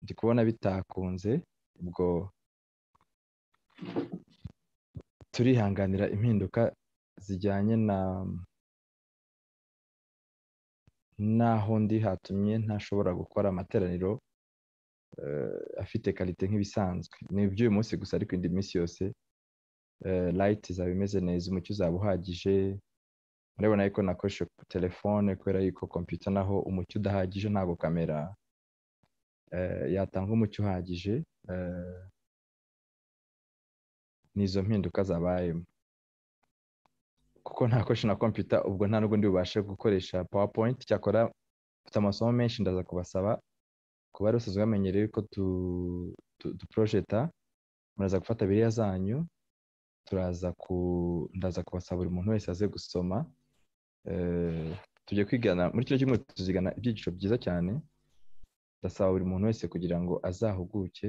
ndi kubona bitakunze ubwo turihanganira impinduka zijyanye na n'aho ndi hatumye ntashobora gukora amateraniro afite karite nk'ibisanzwe ni iby'uyu munsi gusa ariko indi minsi yose layiti izaba imeze neza umucyo uzaba uhagije murabona yuko nakoresha telefone kubera yuko kompiyuta naho umucyo udahagije ntabwo kamera yatanga umucyo uhagije n'izo mpinduka zabayemo kuko ntakoresha na kompiyuta ubwo nta n'ubundi bubasha gukoresha powerpoint cyakora mfite amasomo menshi ndaza kubasaba kuba bari basanzwe bamenyereye ko duporojeta muraza gufata biriya zanyu turaza ku ndaza kubasaba buri muntu wese aze gusoma tujya kwigana muri kino cyumweru tuzigana ibyiciro byiza cyane ndasaba buri muntu wese kugira ngo azahuguke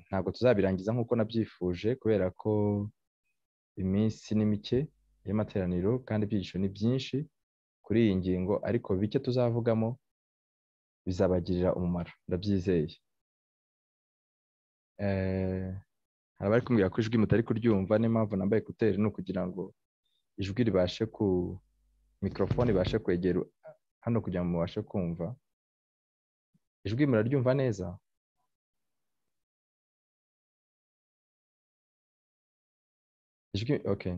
ntabwo tuzabirangiza nk'uko nabyifuje kubera ko iminsi ni mike y'amateraniro kandi ibyiciro ni byinshi kuri iyi ngingo ariko bike tuzavugamo bizabagirira umumaro ndabyizeye hari abari kumbwira ko ijwi mutari kuryumva niyo mpamvu nambaye ekuteri ni ukugira ngo ijwi ribashe ku mikorofone ibashe kwegera hano kugira ngo mubashe kumva ijwi muraryumva neza ijwi oke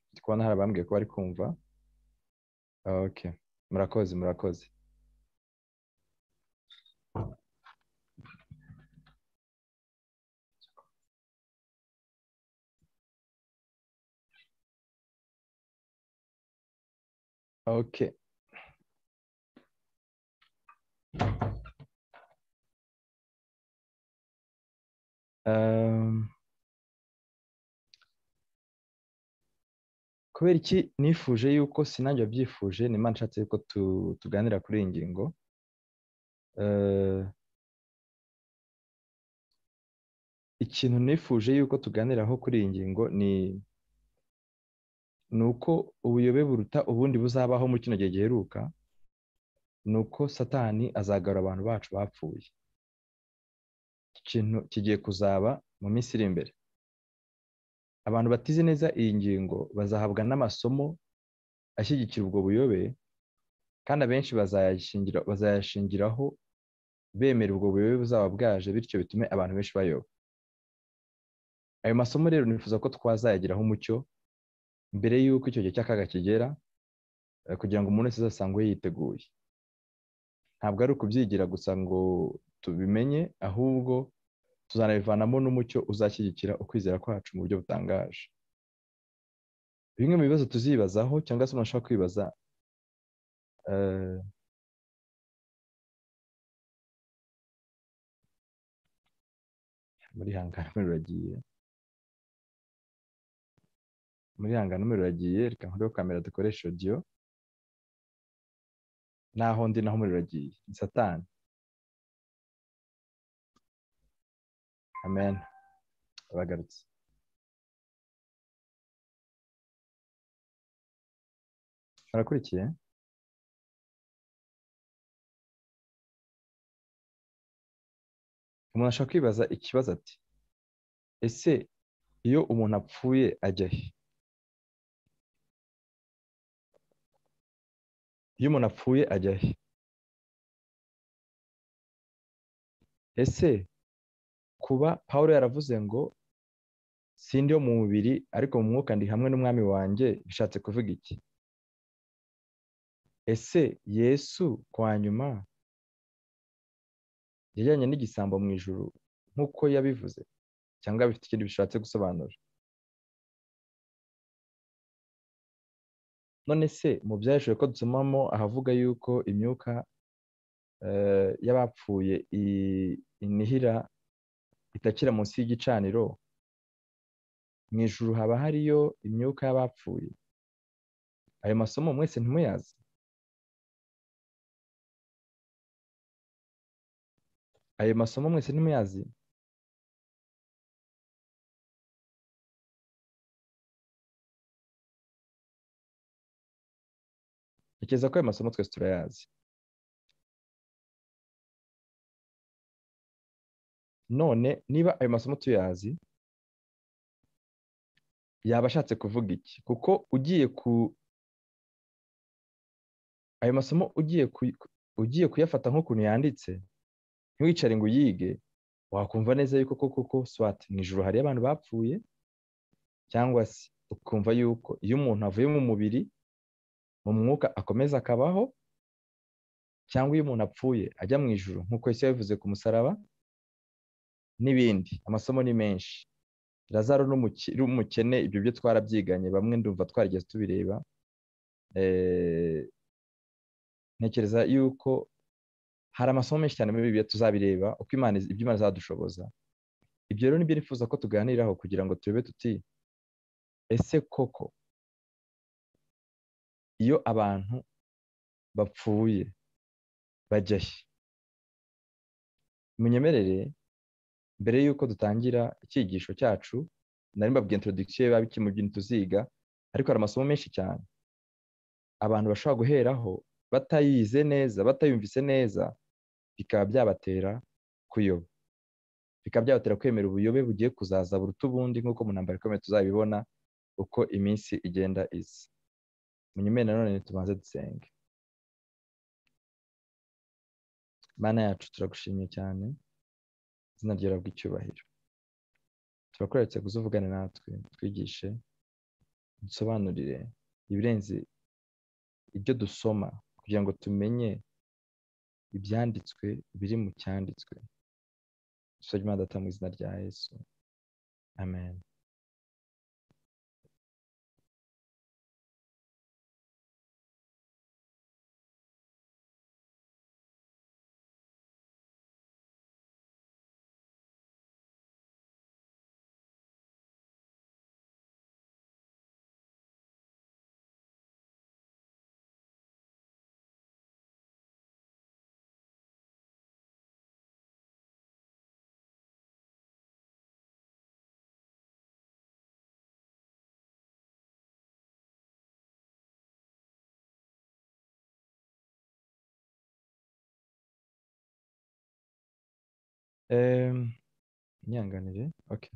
ndi kubona hari abambwiye ko bari kumva oke murakoze murakoze oke kubera iki nifuje yuko sinajya byifuje ni mpamvu nshatse yuko tuganira kuri iyi ngingo ikintu nifuje yuko tuganiraho kuri iyi ngingo ni ni uko ubuyobe buruta ubundi buzabaho muri kino gihe giheruka ni uko satani azagarura abantu bacu bapfuye ikintu kigiye kuzaba mu minsi iri imbere abantu batize neza iyi ngingo bazahabwa n'amasomo ashyigikira ubwo buyobe kandi abenshi bazayashingiraho bemera ubwo buyobe buzaba bwaje bityo bitume abantu benshi bayoba ayo masomo rero nifuza ko twazayagiraho umucyo mbere y'uko icyo gihe cy'akaga kigera kugira ngo umuntu wese azasangwe yiteguye ntabwo ari ukubyigira gusa ngo tubimenye ahubwo tuzanabivanamo n'umucyo uzashyigikira ukwizera kwacu mu buryo butangaje bimwe mu bibazo tuzibazaho cyangwa se umuntu ashobora kwibaza muri hangano ruragiye muri hangano ruragiye reka nkureho kamera dukoresha odiyo naho ndi naho umuriro uragiye ni satani amen bagarutse barakurikiye umuntu ashobora kwibaza ikibazo ati ese iyo umuntu apfuye ajya he iyo umuntu apfuye ajya he ese kuba paul yaravuze ngo sindi yo mu mubiri ariko mu mwuka ndi hamwe n'umwami wanjye bishatse kuvuga iki ese yesu kwa nyuma yajyanye n'igisambo mu ijuru nk'uko yabivuze cyangwa bifite ikindi bishatse gusobanura none se mu byahishije ko dusomamo ahavuga yuko imyuka y'abapfuye inihira itakira munsi y'igicaniro mu ijuru haba hariyo imyuka y'abapfuye ayo masomo mwese ntimuyazi ayo masomo mwese ntimuyazi ntekereza ko ayo masomo twese turayazi none niba ayo masomo tuyazi yaba ashatse kuvuga iki kuko ugiye ku ayo masomo ugiye ugiye kuyafata nk'ukuntu yanditse ntiwicare ngo uyige wakumva neza yuko koko ko swati mu ijoro hari abantu bapfuye cyangwa se ukumva yuko iyo umuntu avuye mu mubiri mu mwuka akomeza akabaho cyangwa iyo umuntu apfuye ajya mu ijoro nk'uko ese yabivuze ku musaraba n'ibindi amasomo ni menshi razaro n'umukene ibyo byo twarabyiganye bamwe ndumva twarigeze tubireba ntekereza yuko hari amasomo menshi cyane muri bibiliya tuzabireba uko imana ibyo imana izadushoboza ibyo rero nibyo nifuza ko tuganiraho kugira ngo turebe tuti ese koko iyo abantu bapfuye bajya he munyemerere mbere y'uko dutangira icyigisho cyacu nari mbabwiye introduction biba biki mu bintu tuziga ariko hari amasomo menshi cyane abantu bashobora guheraho batayize neza batayumvise neza bikaba byabatera kuyoba bikaba byabatera kwemera ubuyobe bugiye kuzaza buruta ubundi nk'uko mu ntambaro ikomeye tuzabibona uko iminsi igenda iza munyemere nanone tubanze dusenge mana yacu turagushimye cyane izina ryera bw'icyubahiro turakoretse kuzuvugane natwe twigishe dusobanurire ibirenze ibyo dusoma kugira ngo tumenye ibyanditswe biri mu cyanditswe dusabye imana data mu izina rya yesu amen nyanganire oke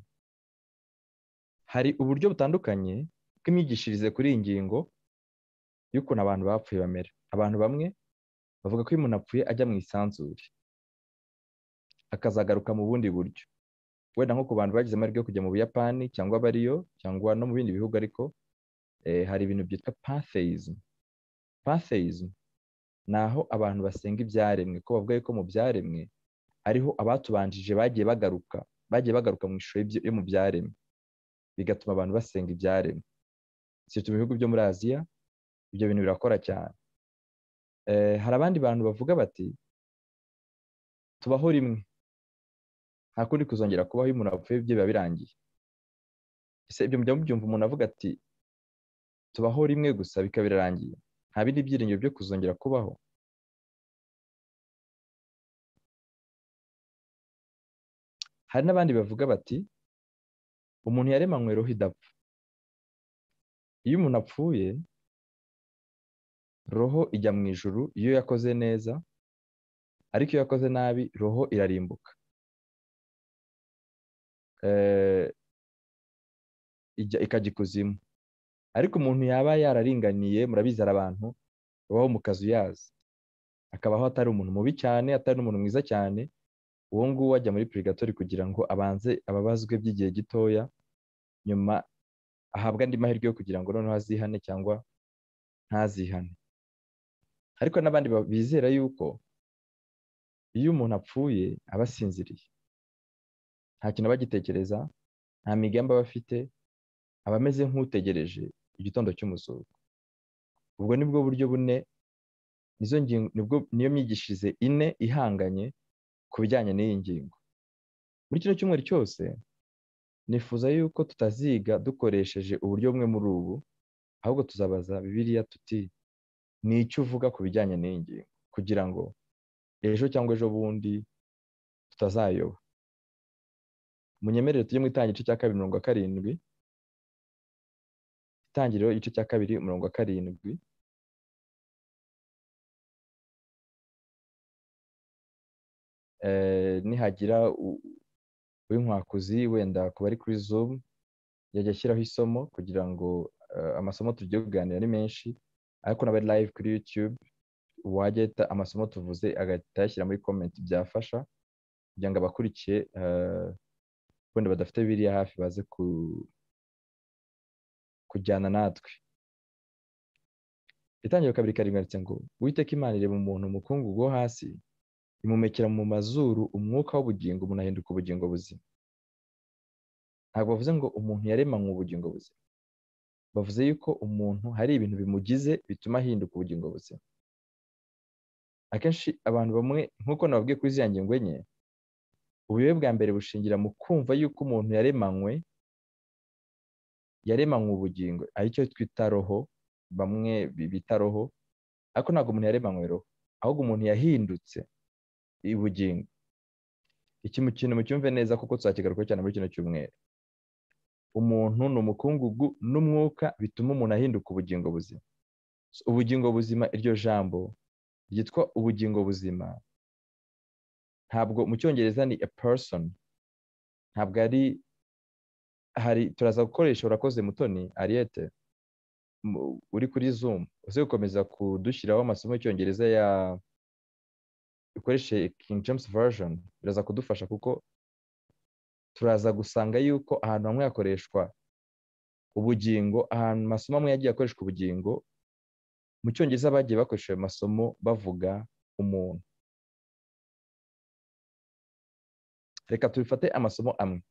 hari uburyo butandukanye bw'imyigishirize kuri iyi ngingo y'ukuntu abantu bapfuye bamera abantu bamwe bavuga ko iyo umuntu apfuye ajya mu isanzure akazagaruka mu bundi buryo wenda nko ku bantu bagize amahirwe yo kujya mu buyapani cyangwa abariyo cyangwa no mu bindi bihugu ariko hari ibintu byitwa pantheism pantheism ni aho abantu basenga ibyaremwe ko bavuga yuko mu byaremwe ariho abatubanjije bagiye bagaruka bagiye bagaruka mu ishusho yo mu byaremwe bigatuma abantu basenga ibyaremwe si mu bihugu byo muri aziya ibyo bintu birakora cyane hari abandi bantu bavuga bati tubaho rimwe nta kundi kuzongera kubaho iyo umuntu apfuye ibyo biba birangiye ese ibyo mujya mubyumva umuntu avuga ati tubaho rimwe gusa bikaba birarangiye nta bindi byiringiro byo kuzongera kubaho hari n'abandi bavuga bati umuntu yaremanywe roho idapfa iyo umuntu apfuye roho ijya mu ijuru iyo yakoze neza ariko iyo yakoze nabi roho irarimbuka ikajya ikuzimu ariko umuntu yaba yararinganiye murabizera abantu babaho mu kazu yazi akabaho atari umuntu mubi cyane atari n'umuntu mwiza cyane uwo nguwo ajya muri purigatori kugira ngo abanze ababazwe by'igihe gitoya nyuma ahabwe andi mahirwe yo kugira ngo noneho azihane cyangwa ntazihane ariko n'abandi bizera yuko iyo umuntu apfuye aba asinziriye nta kintu aba agitekereza nta migambi aba afite aba ameze nk'utegereje igitondo cy'umuzuko ubwo ni bwo buryo bune niyo myigishirize ine ihanganye ku bijyanye n'iyi ngingo muri kino cyumweru cyose nifuza yuko tutaziga dukoresheje uburyo bumwe muri ubu ahubwo tuzabaza bibiliya tuti ni icyo uvuga ku bijyanye n'iyi ngingo kugira ngo ejo cyangwa ejo bundi tutazayoba munyemerere tujye mu itangiriro igice cya kabiri mirongo karindwi itangiriro igice cya kabiri mirongo karindwi nihagira w'inkwakuzi wenda ku bari kuri zoom yajya ashyiraho isomo kugira ngo amasomo tugiye kuganira ni menshi ariko n'aba live kuri youtube uwajya ahita amasomo tuvuze agahita ayashyira muri komenti byafasha kugira ngo abakurikiye wenda badafite biriya hafi baze kujyana natwe itangira kabiri karindwi ngo witeka imana ireba umuntu umukungu wo hasi imumekera mu mazuru umwuka w'ubugingo umuntu ahinduka ubugingo buzima ntabwo bavuze ngo umuntu yaremanywe ubugingo buzima bavuze yuko umuntu hari ibintu bimugize bituma ahinduka ubugingo buzima akenshi abantu bamwe nk'uko nababwiye kuri ziriya ngingo enye ubuyobe bwa mbere bushingira mu kumva yuko umuntu yaremanywe yaremanywe ubugingo aricyo twita roho bamwe bita roho ariko ntabwo umuntu yaremanywe roho ahubwo umuntu yahindutse ubugingo iki mu kintu mucyumve neza kuko tuzakigaruka cyane muri kino cyumweru umuntu ni umukungugu n'umwuka bituma umuntu ahinduka ubugingo buzima ubugingo buzima iryo jambo ryitwa ubugingo buzima ntabwo mu cyongereza ni a person ntabwo ari hari turaza gukoresha urakoze mutoni ariyete uri kuri zoom uze gukomeza kudushyiraho amasomo y'icyongereza ya ukoreshe king james version biraza kudufasha kuko turaza gusanga yuko ahantu hamwe hakoreshwa ubugingo ahantu amasomo amwe yagiye akoreshwa ubugingo mu cyongereza bagiye bakoresha ayo masomo bavuga umuntu reka tubifate amasomo amwe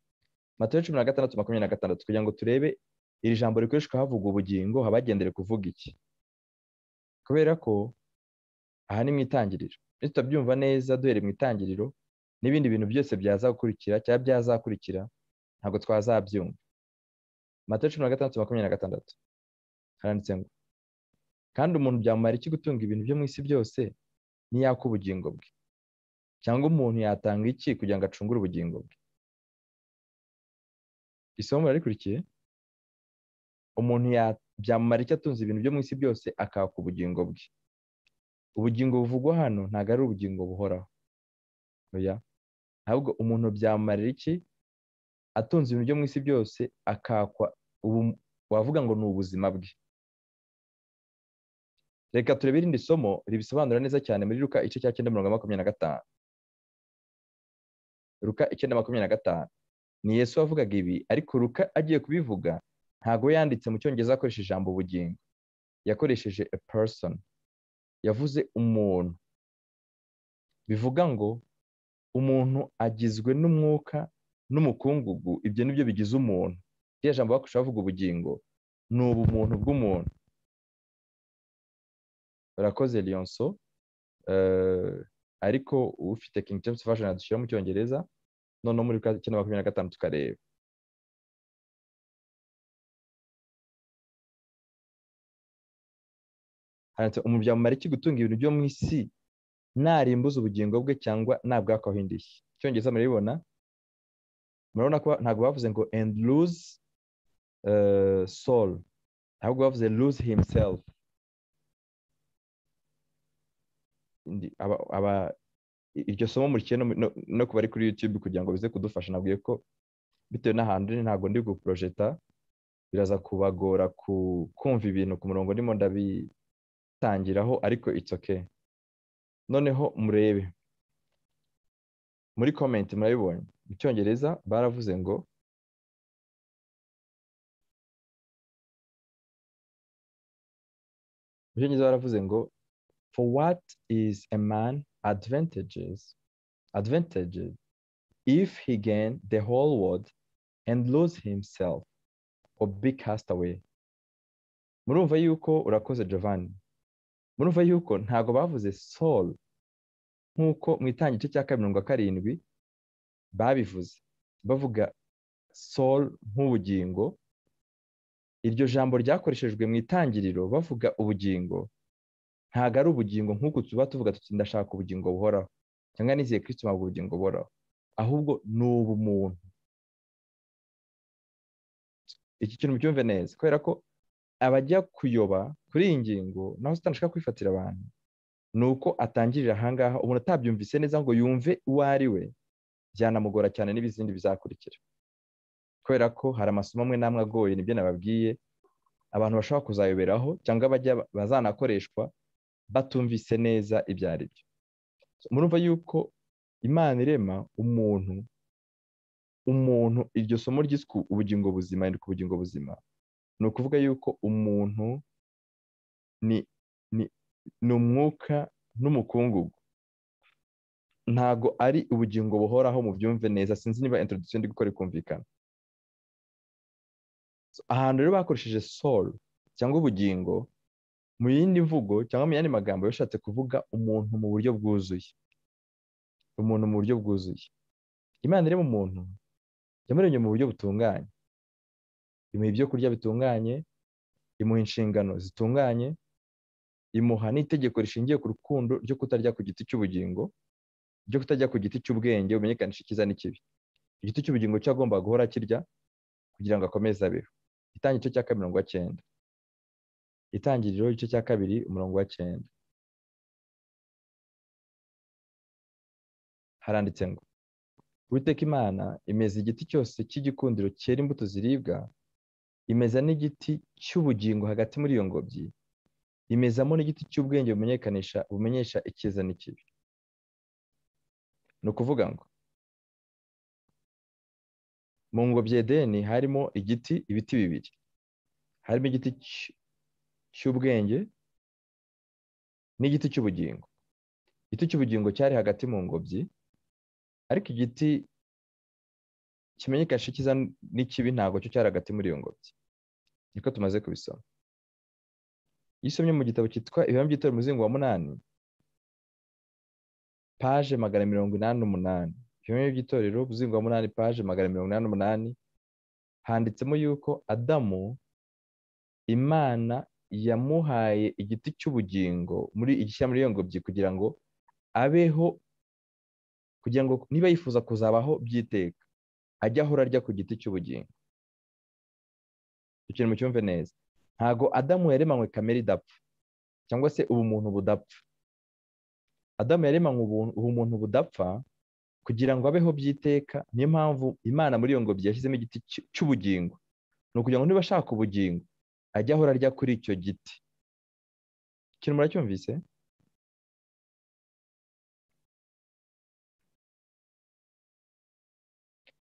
matayo cumi na gatandatu makumyabiri na gatandatu kugira ngo turebe iri jambo rikoreshwa havuga ubugingo habagendere kuvuga iki kubera ko aha ni mu itangiriro tutabyumva neza duhereye mu itangiriro n'ibindi bintu byose byaza gukurikira cyangwa byazakurikira ntabwo twazabyumva matayo cumi na gatandatu makumyabiri na gatandatu haranditse ngo kandi umuntu byamumara iki gutunga ibintu byo mu isi byose niyaka ubugingo bwe cyangwa umuntu yatanga iki kugira ngo acungure ubugingo bwe isomo rikurikiye umuntu byamumara icyo atunze ibintu byo mu isi byose akaka ubugingo bwe ubugingo buvugwa hano ntabwo ari ubugingo buhoraho ahubwo umuntu byamumarira iki atunze ibintu byo mu isi byose akakwa wavuga ngo ni ubuzima bwe reka turebe irindi somo ribisobanura neza cyane muri ruka igice cya cyenda mirongo makumyabiri na gatanu ruka icyenda makumyabiri na gatanu ni yesu wavugaga ibi ariko ruka agiye kubivuga ntabwo yanditse mu cyongereza akoresheje ijambo ubugingo yakoresheje a person yavuze umuntu bivuga ngo umuntu agizwe n'umwuka n'umukungugu ibyo nibyo bigize umuntu iryo jambo bakoresha bavuga ubugingo ni ubumuntu bw'umuntu barakoze liyonso ariko ufite king james version adushyira mu cyongereza noneho muri icyenda makumyabiri na gatanu tukareba umuntu byamumara iki gutunga ibintu byo mu isi narimbuza ubugingo bwe cyangwa nabwakaho indishyi icyongereza murabibona murabona ko ntabwo bavuze ngo and lose soul ahubwo bavuze lose himself iryo somo murikiye no kuba ari kuri yutube kugira ngo bize kudufasha nabwiye ko bitewe n'ahantu uri ntabwo ndi guporojeta biraza kubagora kumva ibintu ku murongo ndimo ndabitangiraho ariko itsoke noneho murebe muri komenti murabibonye mu cyongereza baravuze ngo mu cyongereza baravuze ngo for what is a man advantages advantages if he gain the whole world and lose himself or be cast away murumva yuko urakoze Giovanni murumva yuko ntago bavuze soul nk'uko mu itangiriro cya kabiri mirongo karindwi babivuze bavuga soul nk'ubugingo iryo jambo ryakoreshejwe mu itangiriro bavuga ubugingo ntabwo ari ubugingo nk'uko tuba tuvuga tuti ndashaka ubugingo buhoraho cyangwa nizeye kirisito ntabwo ubugingo buhoraho ahubwo ni ubumuntu iki kintu byumve neza kubera ko abajya kuyoba kuri iyi ngingo naho utandashaka kwifatira abantu ni uko atangirira ahangaha umuntu atabyumvise neza ngo yumve uwo ari we byanamugora cyane n'ibizindi bizakurikira kubera ko hari amasomo amwe n'amwe agoye nibyo nababwiye abantu bashobora kuzayoberaho cyangwa bajya bazanakoreshwa batumvise neza ibyo ari byo murumva yuko imana irema umuntu umuntu iryo somo ryiswe ubugingo buzima ku bugingo buzima ni ukuvuga yuko umuntu ni ni umwuka n'umukungugu ntabwo ari ubugingo buhoraho mu byumve neza sinzi niba introduction ndi gukora ikumvikana ahantu rero bakoresheje soul cyangwa ubugingo mu yindi mvugo cyangwa mu yandi magambo bishatse kuvuga umuntu mu buryo bwuzuye umuntu mu buryo bwuzuye imana ireba umuntu yamuremye mu buryo butunganye imuha ibyo kurya bitunganye imuha inshingano zitunganye imuha n'itegeko rishingiye ku rukundo ryo kutarya ku giti cy'ubugingo ryo kutajya ku giti cy'ubwenge bumenyekanisha icyiza n'ikibi igiti cy'ubugingo cyo agomba guhora akirya kugira ngo akomeze abeho itangi igice cya kabiri umurongo wa cyenda itangiriro igice cya kabiri umurongo wa cyenda haranditse ngo witeka imana imeze igiti cyose cy'igikundiro cyera imbuto ziribwa imeza n'igiti cy'ubugingo hagati muri iyo ngobyi imezamo n'igiti cy'ubwenge bumenyekanisha bumenyesha icyiza n'ikibi ni ukuvuga ngo mu ngobyi edeni harimo igiti ibiti bibiri harimo igiti cy'ubwenge n'igiti cy'ubugingo igiti cy'ubugingo cyari hagati mu ngobyi ariko igiti kimenyekanisha icyiza n'ikibi ntabwo cyo cyari hagati muri iyo ngobyi niko tumaze kubisoma iyo usomye mu gitabo cyitwa ibihano by'itora umuzingo wa munani paje magana mirongo inani n'umunani ibihano by'itorero umuzingo wa munani paje magana mirongo inani n'umunani handitsemo yuko adamu imana yamuhaye igiti cy'ubugingo muri igishyira muri iyo ngobyi kugira ngo abeho kugira ngo niba yifuza kuzabaho byiteka ajye ahora arya ku giti cy'ubugingo ikintu mucyumve neza ntabwo adamu yaremanywe kamere idapfa cyangwa se ubumuntu budapfa adamu yaremanywe ubumuntu budapfa kugira ngo abeho byiteka niyo mpamvu imana muri iyo ngobyi yashyizemo igiti cy'ubugingo ni ukugira ngo niba ashaka ubugingo ajya ahora arya kuri icyo giti ikintu muracyumvise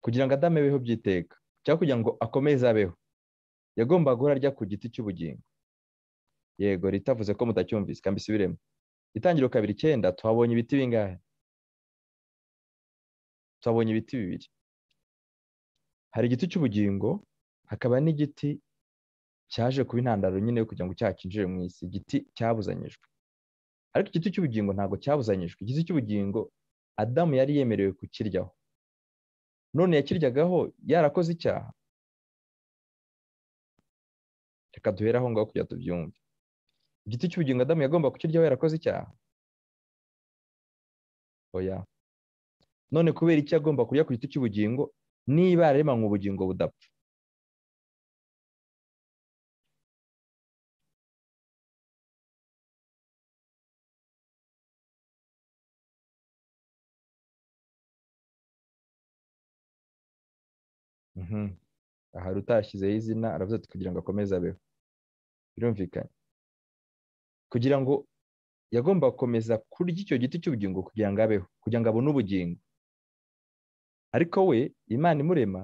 kugira ngo adamu abeho byiteka cyangwa kugira ngo akomeze abeho yagombaga guhora arya ku giti cy'ubugingo yego ritavuze ko mutacyumvise kandi isubiremo itangiriro kabiri icyenda tuhabonye ibiti bingahe tuhabonye ibiti bibiri hari igiti cy'ubugingo hakaba n'igiti cyaje kuba intandaro nyine yo kugira ngo icyaha cyinjire mu isi igiti cyabuzanyijwe ariko igiti cy'ubugingo ntabwo cyabuzanyijwe igiti cy'ubugingo adamu yari yemerewe kukiryaho none yakiryagaho yarakoze icyaha reka duhere aho ngaho kugira tubyumve igiti cy'ubugingo adamu yagomba kukiryaho yarakoze icyaha oya none kubera icyo agomba kurya ku giti cy'ubugingo niba yaremanywe ubugingo budapfa ahari utashyizeho izina aravuze ati kugira ngo akomeze abeho birumvikanye kugira ngo yagomba gukomeza kurya icyo giti cy'ubugingo kugira ngo abeho kugira ngo abone ubugingo ariko we imana imurema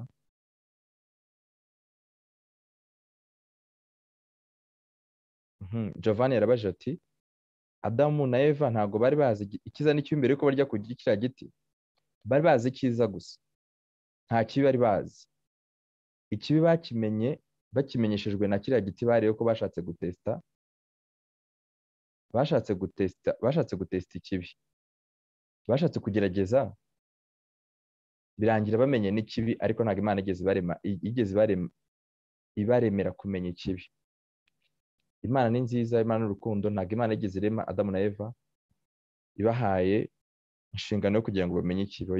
Giovanni yarabajije ati adamu na eva ntabwo bari bazi icyiza n'icyo mbere yuko barya ku kiriya giti bari bazi icyiza gusa nta kibi bari bazi ikibi bakimenye bakimenyeshejwe na kiriya giti bariyeho ko bashatse gutesita bashatse gutesita bashatse gutesita ikibi bashatse kugerageza birangira bamenye n'ikibi ariko ntabwo imana igeze barema igeze ibaremera kumenya ikibi imana ni nziza imana n'urukundo ntabwo imana igeze irema adamu na eva ibahaye inshingano yo kugira ngo bamenye ikibi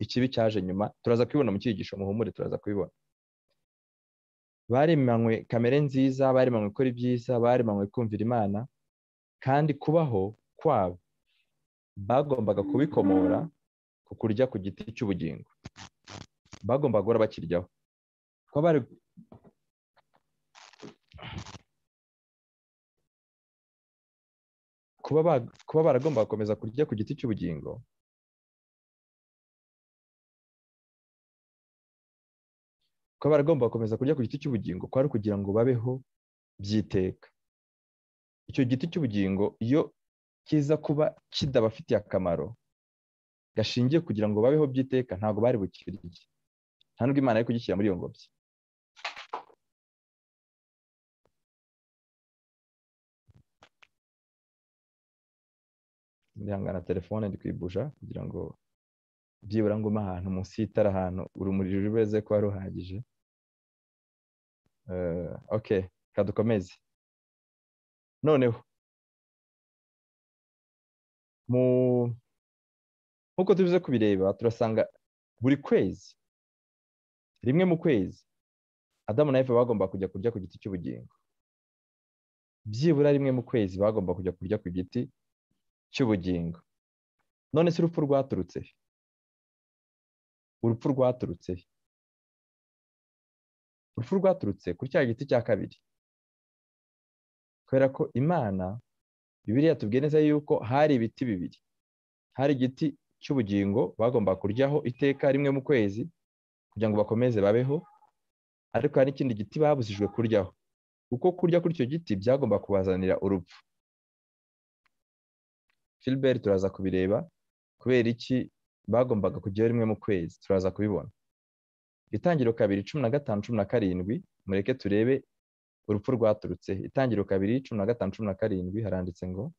ikibi cyaje nyuma turaza kubibona mu cyigisho muhumure turaza kubibona baremanywe kamere nziza baremanywe gukora ibyiza baremanywe kumvira imana kandi kubaho kwabo bagombaga kubikomora ku ukurya ku giti cy'ubugingo bagomba guhora bakiryaho kuko bari kuba baragomba gukomeza kurya ku giti cy'ubugingo kuba baragomba gukomeza kurya ku giti cy'ubugingo kwari kugira ngo babeho byiteka icyo giti cy'ubugingo iyo kiza kuba kidabafitiye akamaro gashingiye kugira ngo babeho byiteka ntabwo bari bukirye nta nubwo imana yo kugishyira muri iyo ngobyi ndihangana telefone twibusha kugira ngo byibura ngo ume ahantu munsi y'itara ahantu urumuri ruri kuba ruhagije oke kadukomeze noneho nk'uko tubize kubireba turasanga buri kwezi rimwe mu kwezi adamu na eva bagomba kujya kurya ku giti cy'ubugingo byibura rimwe mu kwezi bagomba kujya kurya ku giti cy'ubugingo none se urupfu rwaturutse urupfu rwaturutse urupfu rwaturutse kuri cya giti cya kabiri kubera ko imana bibiriya tubwiye neza yuko hari ibiti bibiri hari igiti cy'ubugingo bagomba kuryaho iteka rimwe mu kwezi kugira ngo bakomeze babeho ariko hari n'ikindi giti babujijwe kuryaho kuko kurya kuri icyo giti byagomba kubazanira urupfu Philbert turaza kubireba kubera iki bagombaga kujyaho rimwe mu kwezi turaza kubibona itangiro kabiri cumi na gatanu cumi na karindwi mureke turebe urupfu rwaturutse itangiro kabiri cumi na gatanu cumi na karindwi haranditse ngo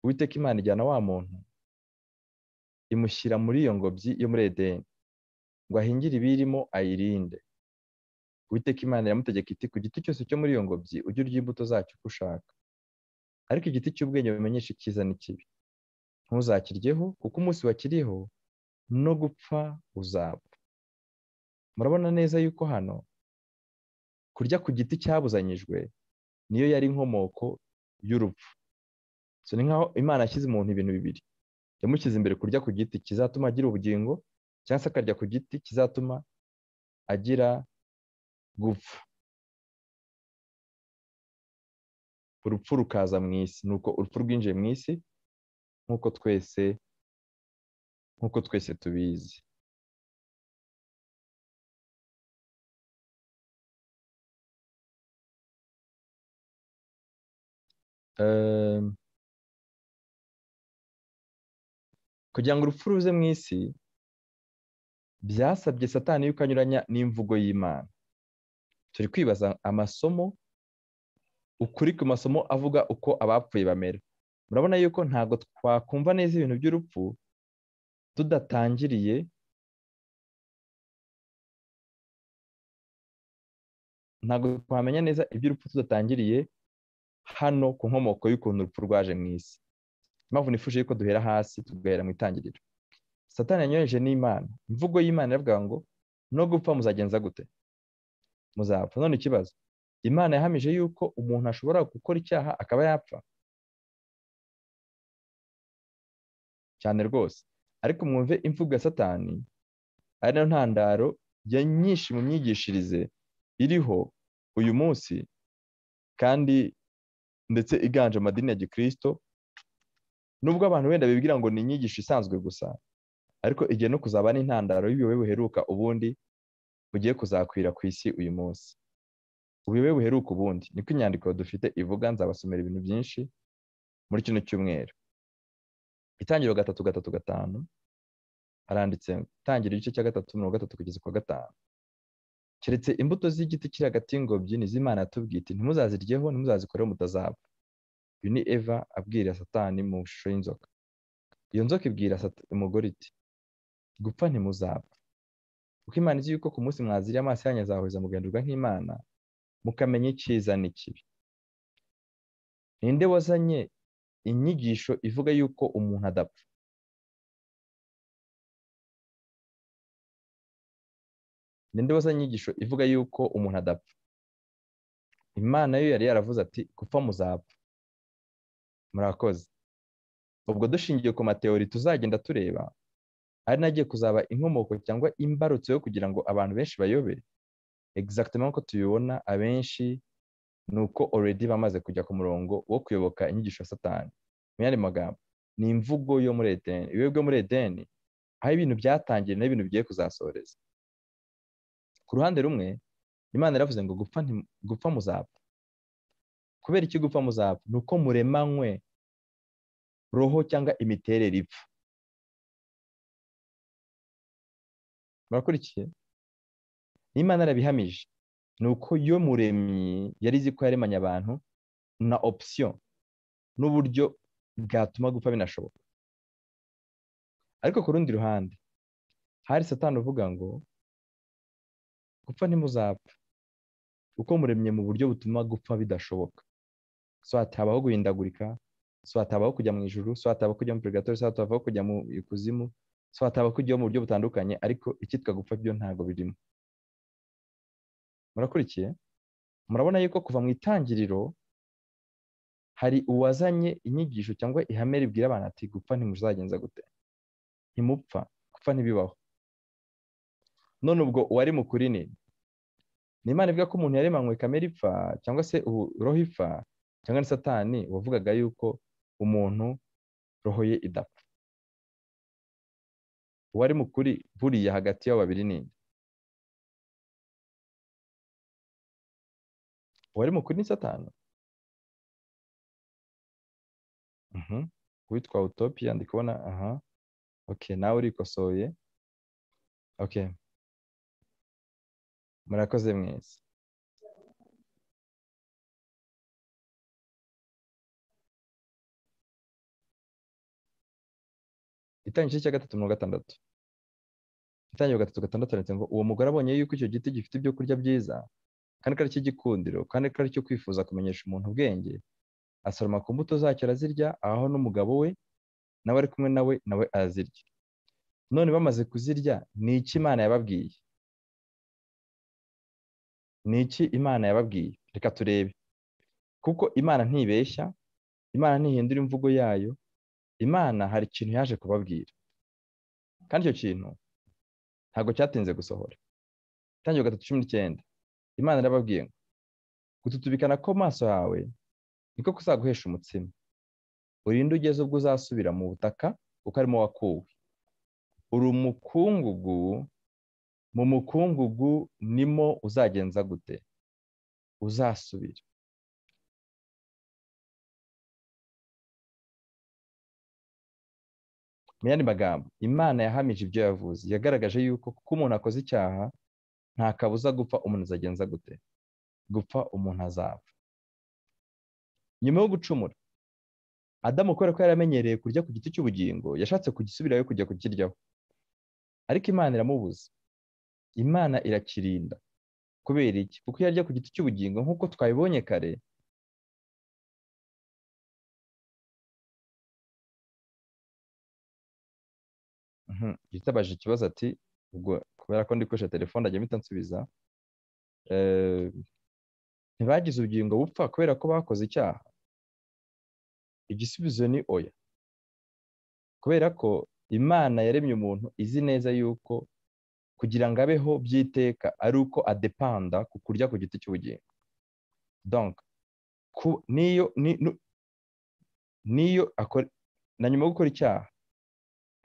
uwiteka imana ijyana wa muntu imushyira muri iyo ngobyi yo muri edeni ngo ahingire ibirimo ayirinde uwiteka imana iramutegeka iti ku giti cyose cyo muri iyo ngobyi ujye urya imbuto zacyo uko ushaka ariko igiti cy'ubwenge bimenyesha icyiza n'ikibi ntuzakiryeho kuko umunsi wakiriho no gupfa uzapfa murabona neza yuko hano kurya ku giti cyabuzanyijwe niyo yari inkomoko y'urupfu so ni nkaho imana yashyize umuntu ibintu bibiri yamushyize imbere kurya ku giti kizatuma agira ubugingo cyangwa se akarya ku giti kizatuma agira gupfa urupfu rukaza mu isi ni uko urupfu rwinjiye mu isi nk'uko twese nk'uko twese tubizi kugira ngo urupfu ruze mu isi byasabye satani yuko anyuranya n'imvugo y'imana turi kwibaza amasomo ukuri ku masomo avuga uko abapfuye bamera murabona yuko ntabwo twakumva neza ibintu by'urupfu tudatangiriye ntabwo twamenya neza iby'urupfu tudatangiriye hano ku nkomoko y'ukuntu urupfu rwaje mu isi impamvu nifuje yuko duhera hasi tugahera mu itangiriro satani yanyoheje n'imana imvugo y'imana iravuga ngo no gupfa muzagenza gute muzapfa none ikibazo imana yahamije yuko umuntu ashobora gukora icyaha akaba yapfa cyane rwose ariko mwumve imvugo ya satani ari nayo ntandaro ya nyinshi mu myigishirize iriho uyu munsi kandi ndetse iganje amadini ya gikirisito nubwo abantu wenda bibwira ngo ni inyigisho isanzwe gusa ariko igiye no kuzaba n'intandaro y'ubuyobe buheruka ubundi bugiye kuzakwira ku isi uyu munsi ubuyobe buheruka ubundi niko inyandiko dufite ivuga nzabasomera ibintu byinshi muri kino cyumweru itangiro gatatu gatatu gatanu haranditse itangiro igice cya gatatu mirongo gatatu kugeza kwa gatanu keretse imbuto z'igiti kiri hagati y'ingobyi ni iz'imana tubwite ntimuzaziryeho ntimuzazikoreho mutazapfa uyu ni eva abwira satani mu ishusho y'inzoka iyo nzoka ibwira umugore iti gupfa ntimuzapfa kuko imana izi yuko ku munsi mwaziriye amaso yanyu azahuriza mugahinduka nk'imana mukamenya icyiza n'ikibi ninde wazanye inyigisho ivuga yuko umuntu adapfa ninde wazanye inyigisho ivuga yuko umuntu adapfa imana yo yari yaravuze ati gupfa muzapfa murakoze ubwo dushingiye ku mateori tuzagenda tureba ari nagiye kuzaba inkomoko cyangwa imbarutso yo kugira ngo abantu benshi bayobe egisagitema nk'uko tubibona abenshi ni uko oredi bamaze kujya ku murongo wo kuyoboka inyigisho satani mu yandi magambo ni imvugo yo muri edeni ibihe byo muri edeni aho ibintu byatangiye n'ibintu bigiye kuzasoreza ku ruhande rumwe imana yaravuze ngo gupfa muzapfa kubera iki gupfa muzapfa ni uko muremanywe roho cyangwa imiterere ipfa murakurikiye n'imana yarabihamije ni uko yo muremyi yari izi ko yaremanye abantu na opsiyo n'uburyo bwatuma gupfa binashoboka ariko ku rundi ruhande hari satani uvuga ngo gupfa ntimuzapfa uko muremye mu buryo butuma gupfa bidashoboka so hatabaho guhindagurika so hatabaho kujya mu ijuru so hatabaho kujya muri purigatori so hatabaho kujya mu ikuzimu so hatabaho kujya mu buryo butandukanye ariko icyitwa gupfa byo ntabwo birimo murakurikiye murabona yuko kuva mu itangiriro hari uwazanye inyigisho cyangwa ihame ribwira abantu ati gupfa ntimuzagenza gute ntimupfa gupfa ntibibaho none ubwo uwari mukuri ni imana ivuga ko umuntu yaremanywe kamere ipfa cyangwa se roho ipfa cyangwa ni satani wavugaga yuko umuntu roho ye idapfa uwari mukuri buriya hagati y'abo babiri ni uwari mukuri ni satani witwa utopiya ndi kubona aha oke nawe urikosoye oke murakoze mwese igice cya gatatu mirongo gatandatu itangira gatatu gatandatu handitse ngo uwo mugore abonye yuko icyo giti gifite ibyo kurya byiza kandi ko ari icy'igikundiro kandi ko ari icyo kwifuza kumenyesha umuntu ubwenge asoroma ku mbuto zacyo arazirya aho n'umugabo we nawe ari kumwe nawe nawe arazirya none bamaze kuzirya ni iki imana yababwiye ni iki imana yababwiye reka turebe kuko imana ntibeshya imana ntihindura imvugo yayo imana hari ikintu yaje kubabwira kandi icyo kintu ntabwo cyatinze gusohora itangira gatatu cumi n'icyenda imana irababwiye ngo gututubikana ko maso yawe niko kuzaguhesha umutsima urinde ugeze ubwo uzasubira mu butaka kuko arimo wakuwe uri umukungugu mu mukungugu nimo uzagenza gute uzasubira mu yandi magambo imana yahamije ibyo yavuze yagaragaje yuko kuko umuntu akoze icyaha nta kabuza gupfa umuntu azagenza gute gupfa umuntu azapfa nyuma yo gucumura adamu kubera ko yari amenyereye kurya ku giti cy'ubugingo yashatse kugisubirayo kujya kukiryaho ariko imana iramubuza imana irakirinda kubera iki kuko iyo arya ku giti cy'ubugingo nk'uko twabibonye kare yitabaje ikibazo ati ubwo kubera ko ndikoresha telefone ajya mpita nsubiza ntibagize ubugingo bupfa kubera ko bakoze icyaha igisubizo ni oya kubera ko imana yaremye umuntu izi neza yuko kugira ngo abeho by'iteka ari uko adepanda ku kurya ku giti cy'ubugingo niyo na nyuma yo gukora icyaha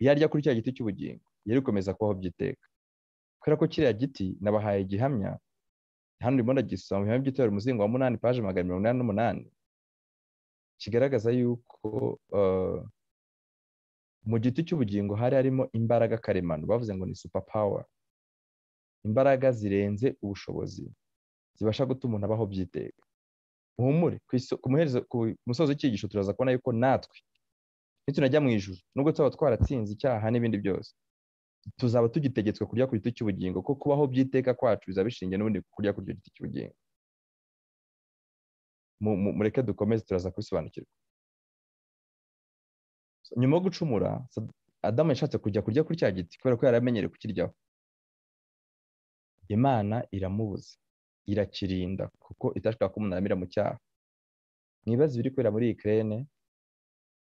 iyo arya kuri cya giti cy'ubugingo yari gukomeza kubaho by'iteka kubera ko kiriya giti nabahaye gihamya hano urimo ndagisoma mu by'itorero umuzingo wa munani paje magana mirongo inani n'umunani kigaragaza yuko mu giti cy'ubugingo hari harimo imbaraga karemano bavuze ngo ni super power imbaraga zirenze ubushobozi zibasha gutuma umuntu abaho by'iteka muhumure ku musozo w'icyigisho turaza kubona yuko natwe nitunajya mu ijuru nubwo tuba twaratsinze icyaha n'ibindi byose tuzaba tugitegetswe kurya ku giti cy'ubugingo ko kubaho by'iteka kwacu bizaba bishingiye n'ubundi kurya ku giti cy'ubugingo mureke dukomeze turaza kubisobanukirwa nyuma yo gucumura adamu yashatse kujya kurya kuri cya giti kubera ko yari amenyereye kukiryaho imana iramubuza irakirinda kuko itashaka ko umuntu aramira mu cyaha mwibaze ibiri kubera muri ikirere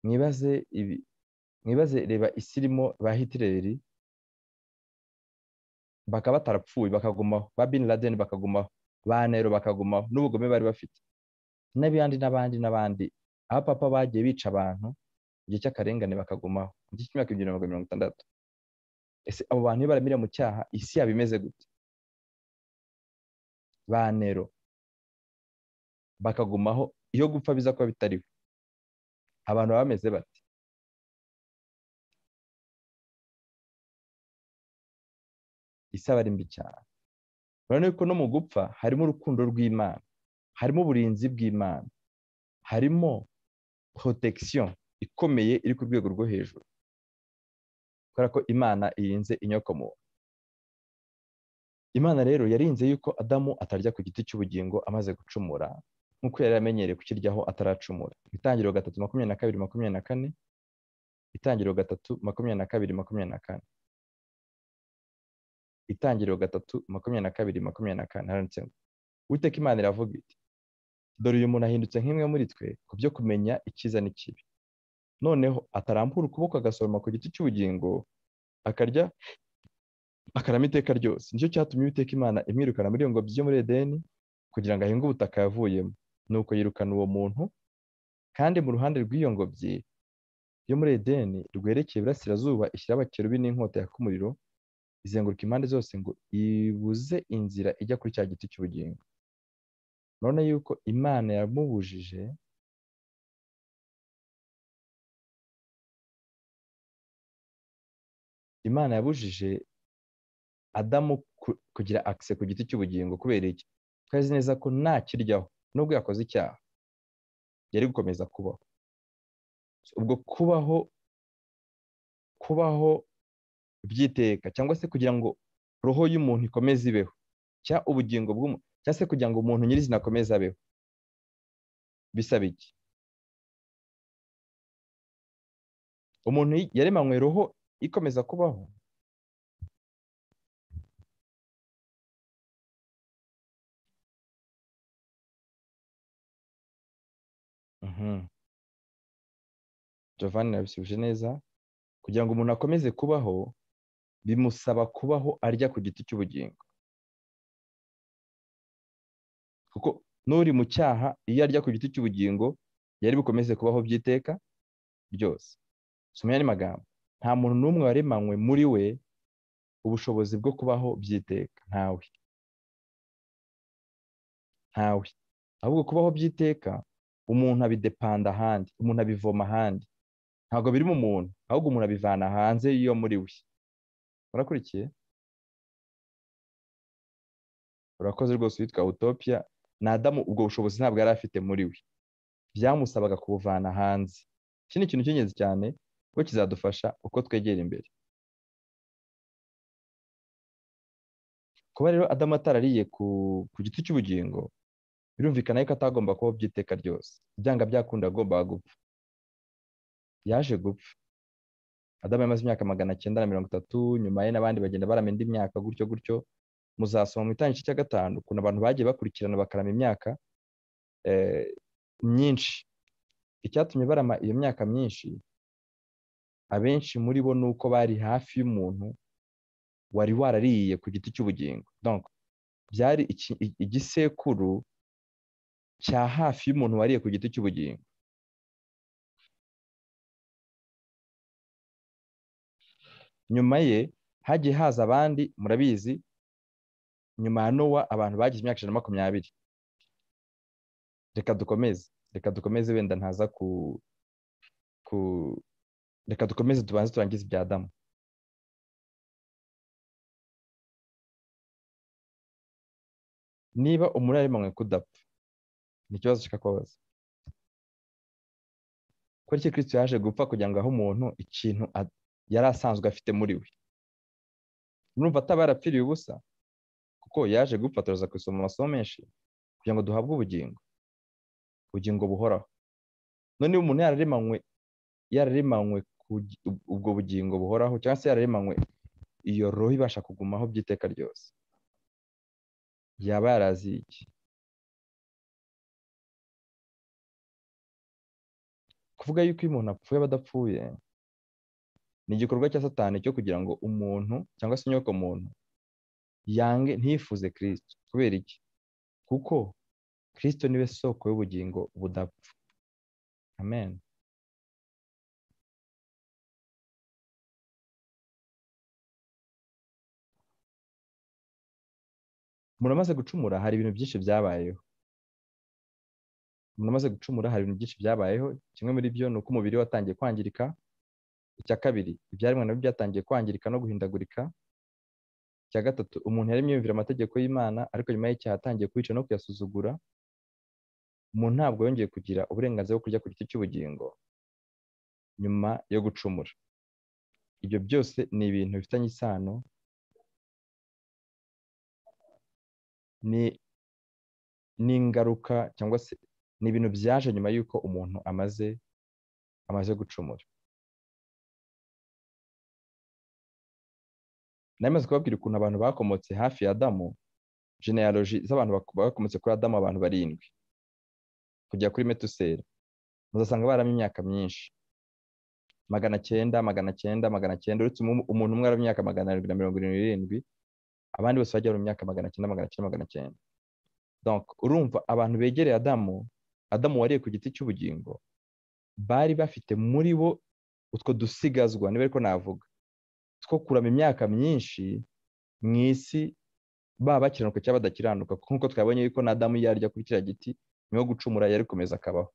mwibaze reba isi irimo ba hitireri bakaba batarapfuye bakagumaho ba bin laden bakagumaho ba nero bakagumaho n'ubugome bari bafite n'abandi n'abandi n'abandi abapapa bagiye bica abantu igihe cy'akarengane bakagumaho mu gihe cy'imyaka ibihumbi magana mirongo itandatu ese abo bantu iyo baramira mu cyaha isi yaba imeze gute ba nero bakagumaho iyo gupfa biza kuba bitariho abantu baba bameze bate isi aba ari mbi cyane urabona ko no mu gupfa harimo urukundo rw'imana harimo uburinzi bw'imana harimo protection ikomeye iri ku rwego rwo hejuru kubera ko imana irinze inyokomuntu imana rero yarinze yuko adamu atarya ku giti cy'ubugingo amaze gucumura nk'uko yari amenyereye kukiryaho ataracumura itangiriro gatatu makumyabiri na kabiri makumyabiri na kane itangiriro gatatu makumyabiri na kabiri makumyabiri na kane itangiriro gatatu makumyabiri na kabiri makumyabiri na kane haranditse ngo witeka imana iravuga iti dore uyu muntu ahindutse nk'imwe muri twe ku byo kumenya icyiza n'ikibi noneho atarambura ukuboko agasoroma ku giti cy'ubugingo akarya akarama iteka ryose nicyo cyatumye uwiteka imana imwirukana muri ngo byo muri edeni kugira ngo ahinge ubutaka yavuyemo nuko yirukana uwo muntu kandi mu ruhande rw'iyo ngobyi yo muri edeni rwerekeye iburasirazuba ishyira abakerubi n'inkota yaka umuriro izenguruka impande zose ngo ibuze inzira ijya kuri cya giti cy'ubugingo urabona yuko imana yamubujije imana yabujije adamu kugira akise ku giti cy'ubugingo kubera iki twazi neza ko ntakiryaho nubwo yakoze icyaha yari gukomeza kubaho ubwo kubaho kubaho byiteka cyangwa se kugira ngo roho y'umuntu ikomeze ibeho cyangwa ubugingo bw'umuntu cyangwa se kugira ngo umuntu nyirizina akomeze abeho bisaba iki umuntu yaremanywe roho ikomeza kubaho jovani yabisubije neza kugira ngo umuntu akomeze kubaho bimusaba kubaho arya ku giti cy'ubugingo kuko n'uri mu cyaha iyo arya ku giti cy'ubugingo yari bukomeze kubaho by'iteka byose sumenya ni magambo nta muntu n'umwe waremanywe muri we ubushobozi bwo kubaho by'iteka ntawe ntawe ahubwo kubaho by'iteka umuntu abidepanda ahandi umuntu abivoma ahandi ntabwo biri mu muntu ahubwo umuntu abivana hanze yo muri we urakurikiye urakoze rwose witwa utopia ni adamu ubwo bushobozi ntabwo yari afite muri we byamusabaga kubuvana hanze iki ni ikintu cy'ingenzi cyane kuko kizadufasha uko twegera imbere kuba rero adamu atarariye ku giti cy'ubugingo birumvikana yuko atagomba kubaho by'iteka ryose byanga byakunda agomba gupfa yaje gupfa adamu yamaze imyaka magana cyenda na mirongo itatu nyuma ye n'abandi bagenda barama indi myaka gutyo gutyo muzasoma mu itangiriro cya gatanu ukuntu abantu bagiye bakurikirana bakarama imyaka myinshi icyatumye barama iyo myaka myinshi abenshi muri bo ni uko bari hafi y'umuntu wari warariye ku giti cy'ubugingo byari igisekuru cya hafi y'umuntu wariye ku giti cy'ubugingo nyuma ye hagiye haza abandi murabizi nyuma ya nowa abantu bagize imyaka ijana na makumyabiri reka dukomeze reka dukomeze wenda ntaza ku ku reka dukomeze tubanze turangize ibya adamu niba umuntu yaremanywe kudapfa ni ikibazo nshaka kubabaza ko iki kirisito yaje gupfa kugira ngo ahe umuntu ikintu yari asanzwe afite muri we urumva ataba yarapfiriye ubusa kuko yaje gupfa turaza gusoma amasomo menshi kugira ngo duhabwe ubugingo ubugingo buhoraho noneho umuntu yararemanywe yararemanywe ubwo bugingo buhoraho cyangwa se yararemanywe iyo roho ibasha kugumaho by'iteka ryose yaba yaraziye iki kuvuga yuko iyo umuntu apfuye aba adapfuye ni igikorwa cya satani cyo kugira ngo umuntu cyangwa se inyoko muntu yange ntifuze kirisito kubera iki kuko kirisito niwe soko y'ubugingo budapfa amen muramaze gucumura hari ibintu byinshi byabayeho muramaze gucumura hari ibintu byinshi byabayeho kimwe muri byo ni uko umubiri watangiye kwangirika icya kabiri ibyaremwe nabyo byatangiye kwangirika no guhindagurika icya gatatu umuntu yaremye yumvira amategeko y'imana ariko nyuma y'icyaha atangiye kuyica no kuyasuzugura umuntu ntabwo yongeye kugira uburenganzira bwo kurya ku giti cy'ubugingo nyuma yo gucumura ibyo byose ni ibintu bifitanye isano ni ingaruka cyangwa se ni ibintu byaje nyuma y'uko umuntu amaze amaze gucumura namaze kubabwira ukuntu abantu bakomotse hafi ya adamu generaloji z'abantu bakomotse kuri adamu abantu barindwi kujya kuri metuseri muzasanga baramye imyaka myinshi magana cyenda magana cyenda magana cyenda uretse umuntu umwe aramye imyaka magana arindwi na mirongo irindwi n'irindwi abandi bose bajya mu myaka magana cyenda magana cyenda magana cyenda urumva abantu begereye adamu adamu wariye ku giti cy'ubugingo bari bafite muri bo utwo dusigazwa niba ariko navuga two kurama imyaka myinshi mu isi baba bakiranuka cyangwa badakiranuka nk'uko twabonye yuko na adamu yarya kuri kiriya giti niho gucumura yari gukomeza akabaho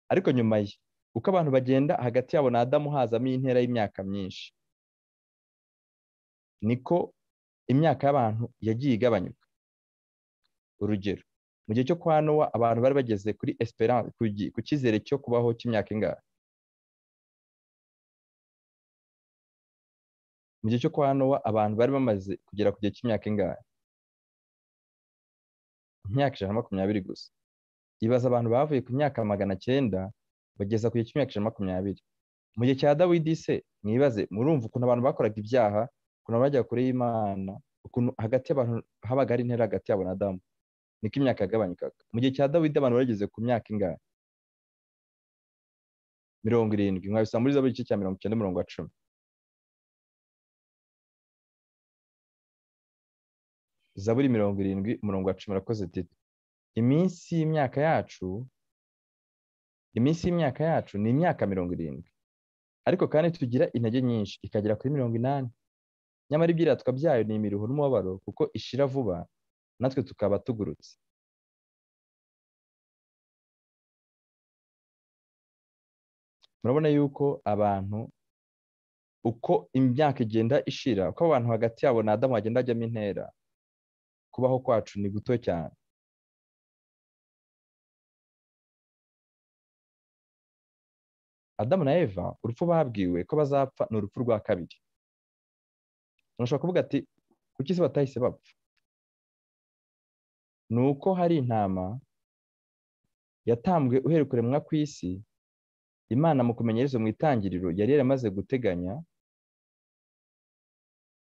ariko nyuma ye uko abantu bagenda hagati yabo na adamu hazamo intera y'imyaka myinshi niko imyaka y'abantu yagiye igabanyuka urugero mu gihe cyo kwa nowa abantu bari bageze kuri esperance ku cyizere cyo kubaho cy'imyaka ingahe mu gihe cyo kwa nowa abantu bari bamaze kugera ku gihe cy'imyaka ingahe imyaka ijana na makumyabiri gusa ibaza abantu bavuye ku myaka magana cyenda bageza ku gihe cy'imyaka ijana na makumyabiri mu gihe cya dawidi se mwibaze murumva ukuntu abantu bakoraga ibyaha ukuntu bajya kure y'imana ukuntu hagati y'abantu habaga ari intera hagati yabo na damu niko imyaka yagabanyukaga mu gihe cya dawidi abantu bageze ku myaka ingahe mirongo irindwi mwabisanga muri zaburi igice cya mirongo icyenda mirongo cumi zaburi mirongo irindwi umurongo wa cumi urakoze titi iminsi y'imyaka yacu iminsi y'imyaka yacu ni imyaka mirongo irindwi ariko kandi tugira intege nyinshi ikagera kuri mirongo inani nyamara ibyiratwa byayo ni imiruho n'umubabaro kuko ishira vuba natwe tukaba tugurutse murabona yuko abantu uko imyaka igenda ishira uko abantu hagati yabo na adamu hagenda hajyamo intera kubaho kwacu ni guto cyane adamu na eva urupfu babwiwe ko bazapfa ni urupfu rwa kabiri ushobora kuvuga ati kuki se batahise bapfa ni uko hari intama yatambwe uhereye kuremwa ku isi imana mu kumenyereza mu itangiriro yari yaramaze guteganya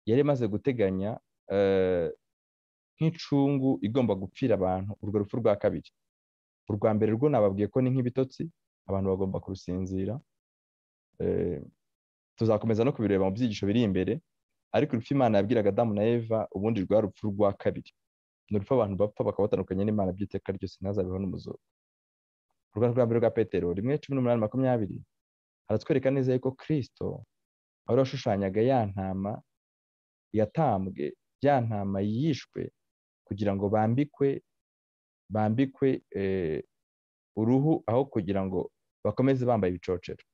yari yamaze guteganya nk'icungu igomba gupfira abantu urwo rupfu rwa kabiri urwa mbere rwo nababwiye ko ni nk'ibitotsi abantu bagomba kurusinzira tuzakomeza no kubireba mu byigisho biri imbere ariko urupfu imana yabwiraga adamu na eva ubundi rwa rupfu rwa kabiri ni urupfu abantu bapfa bakaba batandukanye n'imana by'iteka ryose ntazabeho n'umuzungu urwanda rwa mbere rwa petero rimwe cumi n'umunani makumyabiri haratwereka neza yuko kirisito wari washushanyaga ya ntama yatambwe ya ntama yishwe kugira ngo bambikwe bambikwe uruhu aho kugira ngo bakomeze bambaye ibicocero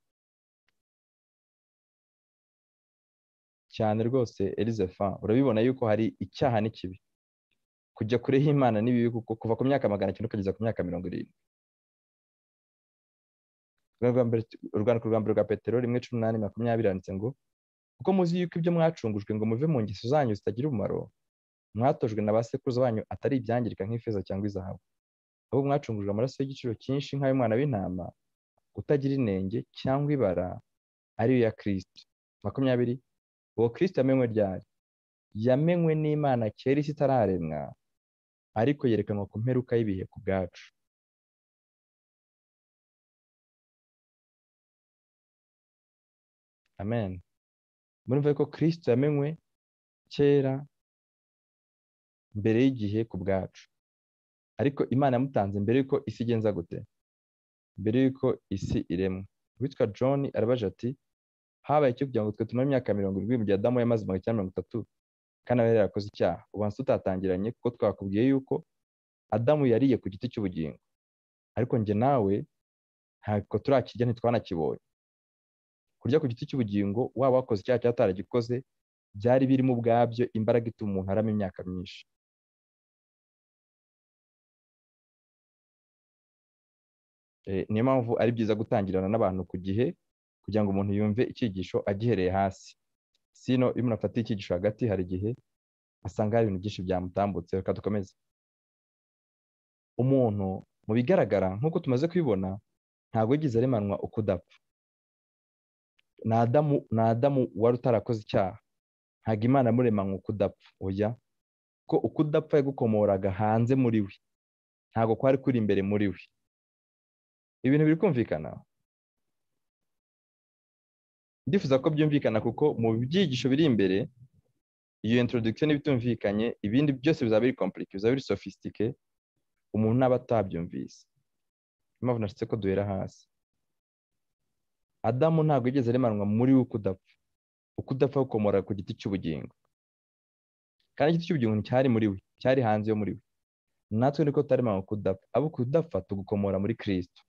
cyane rwose elizefa urabibona yuko hari icyaha n'ikibi kujya kure y'imana n'ibibi kuko kuva ku myaka magana cyenda ukageza ku myaka mirongo irindwi urwandiko rwa mbere rwa petero rimwe cumi n'umunani makumyabiri yanditse ngo kuko muzi yuko ibyo mwacungujwe ngo muve mu ngeso zanyu zitagira umumaro mwatojwe na ba sekuruza banyu atari ibyangirika nk'ifeza cyangwa izahabu ahubwo mwacungujwe amaraso y'igiciro cyinshi nk'ay'umwana w'intama utagira inenge cyangwa ibara ariyo ya kirisito makumyabiri uwo kirisito yamenywe ryari yamenywe n'imana kera isi itararemwa ariko yerekanwa ku mperuka y'ibihe ku bwacu amen murumva ko kirisito yamenywe kera mbere y'igihe ku bwacu ariko imana yamutanze mbere y'uko isi igenza gute mbere y'uko isi iremwa witwa john arabaje ati habaye icyo kugira ngo twe tumare imyaka mirongo irindwi mu gihe adamu yamaze mirongo icyenda mirongo itatu kandi aba yarakoze icyaha ubanza tutatangiranye kuko twakubwiye yuko adamu yariye ku giti cy'ubugingo ariko njye nawe ntabwo turakirya ntitwanakibonye kurya ku giti cy'ubugingo waba wakoze icyaha cyangwa ataragikoze byari birimo ubwabyo imbaraga ituma umuntu arama imyaka myinshi niyo mpamvu ari byiza gutangirana n'abantu ku gihe kugira ngo umuntu yumve icyigisho agihereye hasi sino iyo umuntu afatiye icyigisho hagati hari igihe asanga hari ibintu byinshi byamutambutse reka dukomeze umuntu mu bigaragara nk'uko tumaze kubibona ntabwo yigeze aremanwa ukudapfa ni adamu wari utarakoze icyaha ntabwo imana yamuremanywe ukudapfa oya ko ukudapfa yagukomoraga hanze muri we ntabwo kwari kuri imbere muri we ibintu biri kumvikana ndifuza ko byumvikana kuko mu byigisho biri imbere iyo introduction n'ibitumvikanye ibindi byose bizaba biri complicate bizaba biri sofisitike umuntu naba atabyumvise impamvu nashatse ko duhera hasi adamu ntabwo yigeze aremanwa muri we ukudapfa ukudapfa gukomora ku giti cy'ubugingo kandi igiti cy'ubugingo nticyari muri we cyari hanze yo muri we natwe niko tutaremanwa kudapfa abo kudapfa tugukomora muri kirisito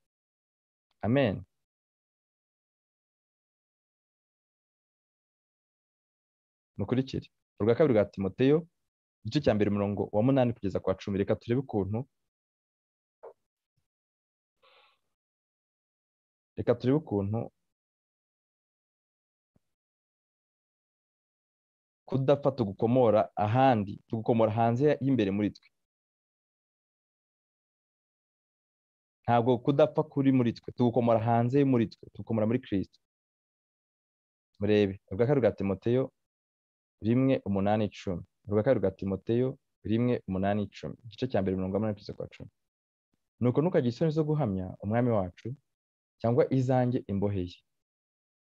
amen mukurikire urwa kabiri rwa timoteyo igice cya mbere umurongo wa munani kugeza kwa cumi reka turebe ukuntu reka turebe ukuntu kudapfa tugukomora ahandi tugukomora hanze y'imbere muri twe ntabwo kudapfa kuri muri twe tugukomora hanze muri twe tugukomora muri kirisito murebe urwa kabiri rwa timoteyo rimwe umunani icumi urwa kabiri rwa timoteyo rimwe umunani icumi igice cya mbere mirongo inani kugeza kwa cumi nuko ntukagire isoni zo guhamya umwami wacu cyangwa izanjye imboheye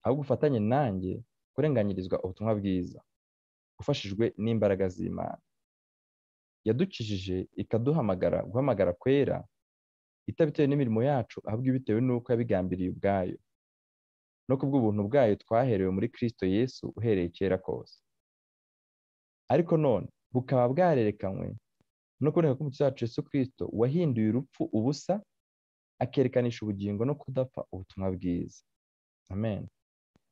ahubwo ufatanye nanjye kurenganyirizwa ubutumwa bwiza ufashijwe n'imbaraga z'imana yaducishije ikaduhamagara guhamagara kwera itabitewe n'imirimo yacu ahubwo bitewe n'uko yabigambiriye ubwayo no ku bw'ubuntu bwayo twaherewe muri kirisito yesu uhereye kera kose ariko none bukaba bwarerekanywe no kuboneka k'umukiza wacu yesu kirisito wahinduye urupfu ubusa akerekanisha ubugingo no kudapfa ubutumwa bwiza amen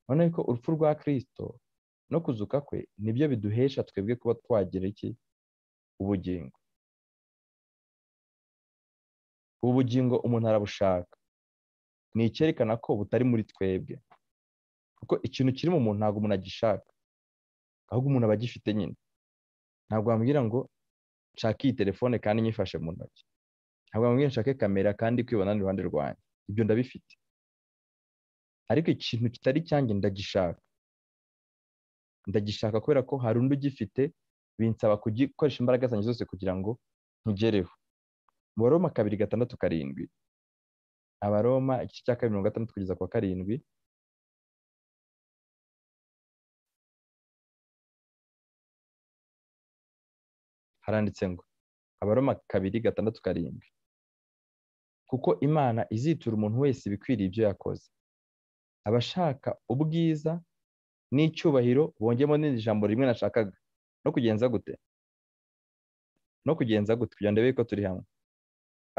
urabona ko urupfu rwa kirisito no kuzuka kwe nibyo biduhesha twebwe kuba twagira iki ubugingo ubu bugingo umuntu arabushaka ni icyerekana ko butari muri twebwe kuko ikintu kiri mu muntu ntabwo umuntu agishaka ahubwo umuntu aba agifite nyine ntabwo wambwira ngo nshake iyi telefone kandi nyifashe mu ntoki ntabwo wambwira nshake kamera kandi kwibona iruhande rwanjye ibyo ndabifite ariko ikintu kitari cyanjye ndagishaka ndagishaka kubera ko hari undi ugifite binsaba gukoresha imbaraga zanjye zose kugira ngo nkigereho abaroma kabiri gatandatu karindwi abaroma igice cya kabiri mirongo itandatu kugeza kwa karindwi haranditse ngo abaroma kabiri gatandatu karindwi kuko imana izitura umuntu wese ibikwiriye ibyo yakoze abashaka ubwiza n'icyubahiro bongemo n'irindi jambo rimwe nashakaga no kugenza gute no kugenza gute kugira ngo ndebe ko turi hamwe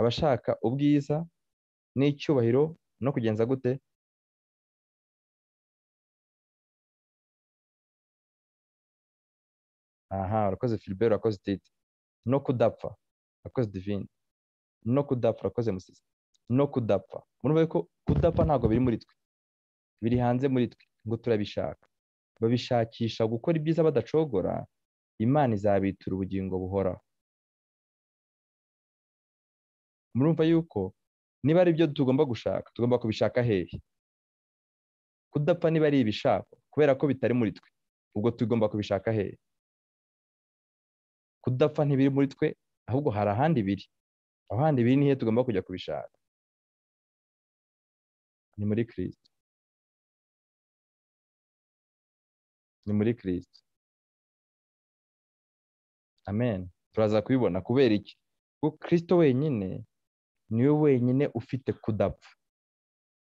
abashaka ubwiza n'icyubahiro no kugenza gute aha urakoze filiberi urakoze titi no kudapfa urakoze divine no kudapfa urakoze musisi no kudapfa murumva ko kudapfa ntabwo biri muri twe biri hanze muri twe ngo turabishaka babishakisha gukora ibyiza badacogora imana izabitura ubugingo buhoraho murumva yuko niba ari ibyo tugomba gushaka tugomba kubishaka hehe kudapfa niba ari ibishaka kubera ko bitari muri twe ubwo tugomba kubishaka hehe kudapfa ntibiri muri twe ahubwo hari ahandi biri aho handi biri nihe tugomba kujya kubishaka ni muri kirisito ni muri kirisito amen turaza kubibona kubera iki kuko kirisito wenyine niwe wenyine ufite kudapfa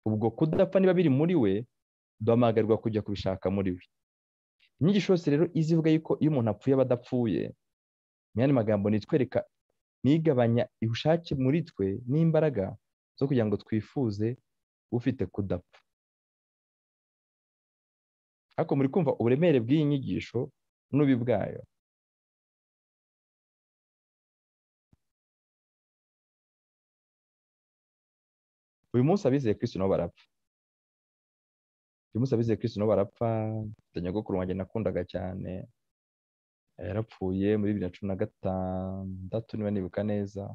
ubwo kudapfa niba biri muri we duhamagarwa kujya kubishaka muri we inyigisho yose rero izivuga yuko iyo umuntu apfuye aba adapfuye yandi magambo nitwereka nigabanya ubushake muri twe n'imbaraga zo kugira ngo twifuze ufite kudapfa ariko muri kumva uburemere bw'iyi nyigisho n'ubi bwayo uyu munsi abizeye kirisi nabo barapfa uyu munsi abizeye kirisi nabo barapfa mfite nyogokuru wanjye nakundaga cyane yarapfuye muri bibiri na cumi na gatandatu niba nibuka neza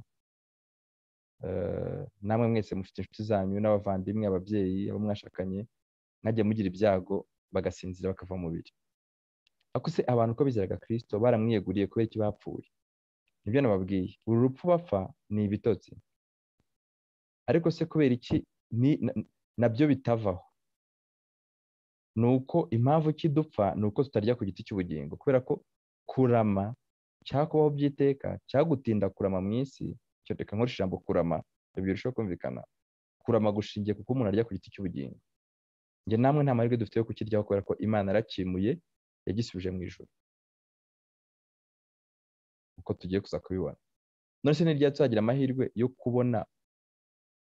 namwe mwese mufite inshuti zanyu n'abavandimwe ababyeyi abo mwashakanye mwajya mugira ibyago bagasinzira bakava mu mubiri ariko se abantu ko bizeraga kirisito baramwiyeguriye kubera iki bapfuye nibyo nababwiye uru rupfu bapfa ni ibitotsi ariko se kubera iki nabyo bitavaho ni uko impamvu kidupfa ni uko tutarya ku giti cy'ubugingo kubera ko kurama cyangwa kubaho by'iteka cyangwa gutinda kurama mu isi cyo reka nkoresha ijambo kurama birushaho kumvikana kurama gushingiye kuko umuntu arya ku giti cy'ubugingo njye namwe nta mahirwe dufite yo kukiryaho kubera ko imana yarakimuye yagisubije mu ijoro uko tugiye kuza kubibona none se nirya tuzagira amahirwe yo kubona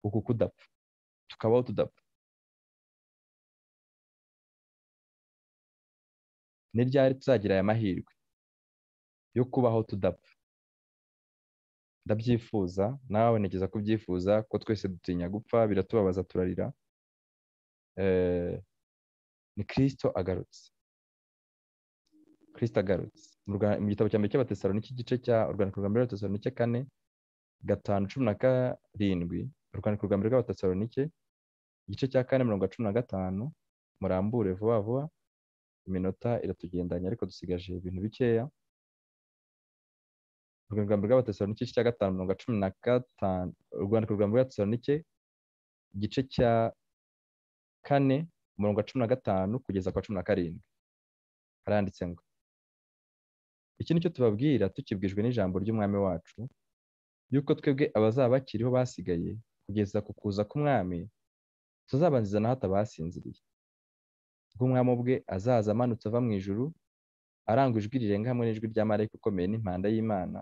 uku kudapfa tukabaho tudapfa ni ryari tuzagira aya mahirwe yo kubaho tudapfa ndabyifuza nawe wabonekeza kubyifuza ko twese dutinya gupfa biratubabaza turarira ni kirisito agarutse kirisito agarutse mu gitabo cya mbere cy'abatesaro n'ikigice cya urwandiko rwa mbere rw'abatesaro n'ice kane gatanu cumi na karindwi urwandiko rwa mbere rw'abatesalonike igice cya kane mirongo cumi na gatanu murambure vuba vuba iminota iratugendanye ariko dusigaje ibintu bikeya urwandiko rwa mbere rw'abatesalonike igice cya gatanu mirongo cumi na gatanu urwandiko rwa mbere rw'abatesalonike igice cya kane umurongo wa cumi na gatanu kugeza ku wa cumi na karindwi haranditse ngo iki ni cyo tubabwira tukibwijwe n'ijambo ry'umwami wacu yuko twebwe abazaba bakiriho basigaye kugeza ku kuza k'umwami tuzabanziza na hato abasinziriye ubwo umwami ubwe azaza amanutse ava mu ijuru arangwa ijwi rirenga hamwe n'ijwi rya marayika ukomeye n'impanda y'imana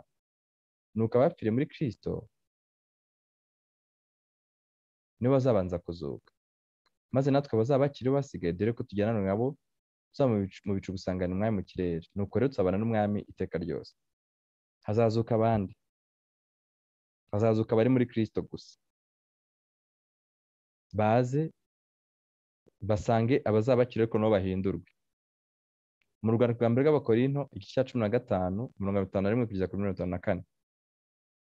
nuko abapfire muri kirisito nibo bazabanza kuzuka maze natwe abazaba bakiriho basigaye dore ko tujyana nabo tuza mu bicu gusangana umwami mu kirere nuko rero tuzabana n'umwami iteka ryose hazazuka abandi hazazuka abari muri kirisito gusa baze basange abazaba bakiriho ko nabo bahindurwe mu rwanda rwa mbere rw'abakorinto igice cya cumi na gatanu mirongo itanu na rimwe kugeza kuri mirongo itanu na kane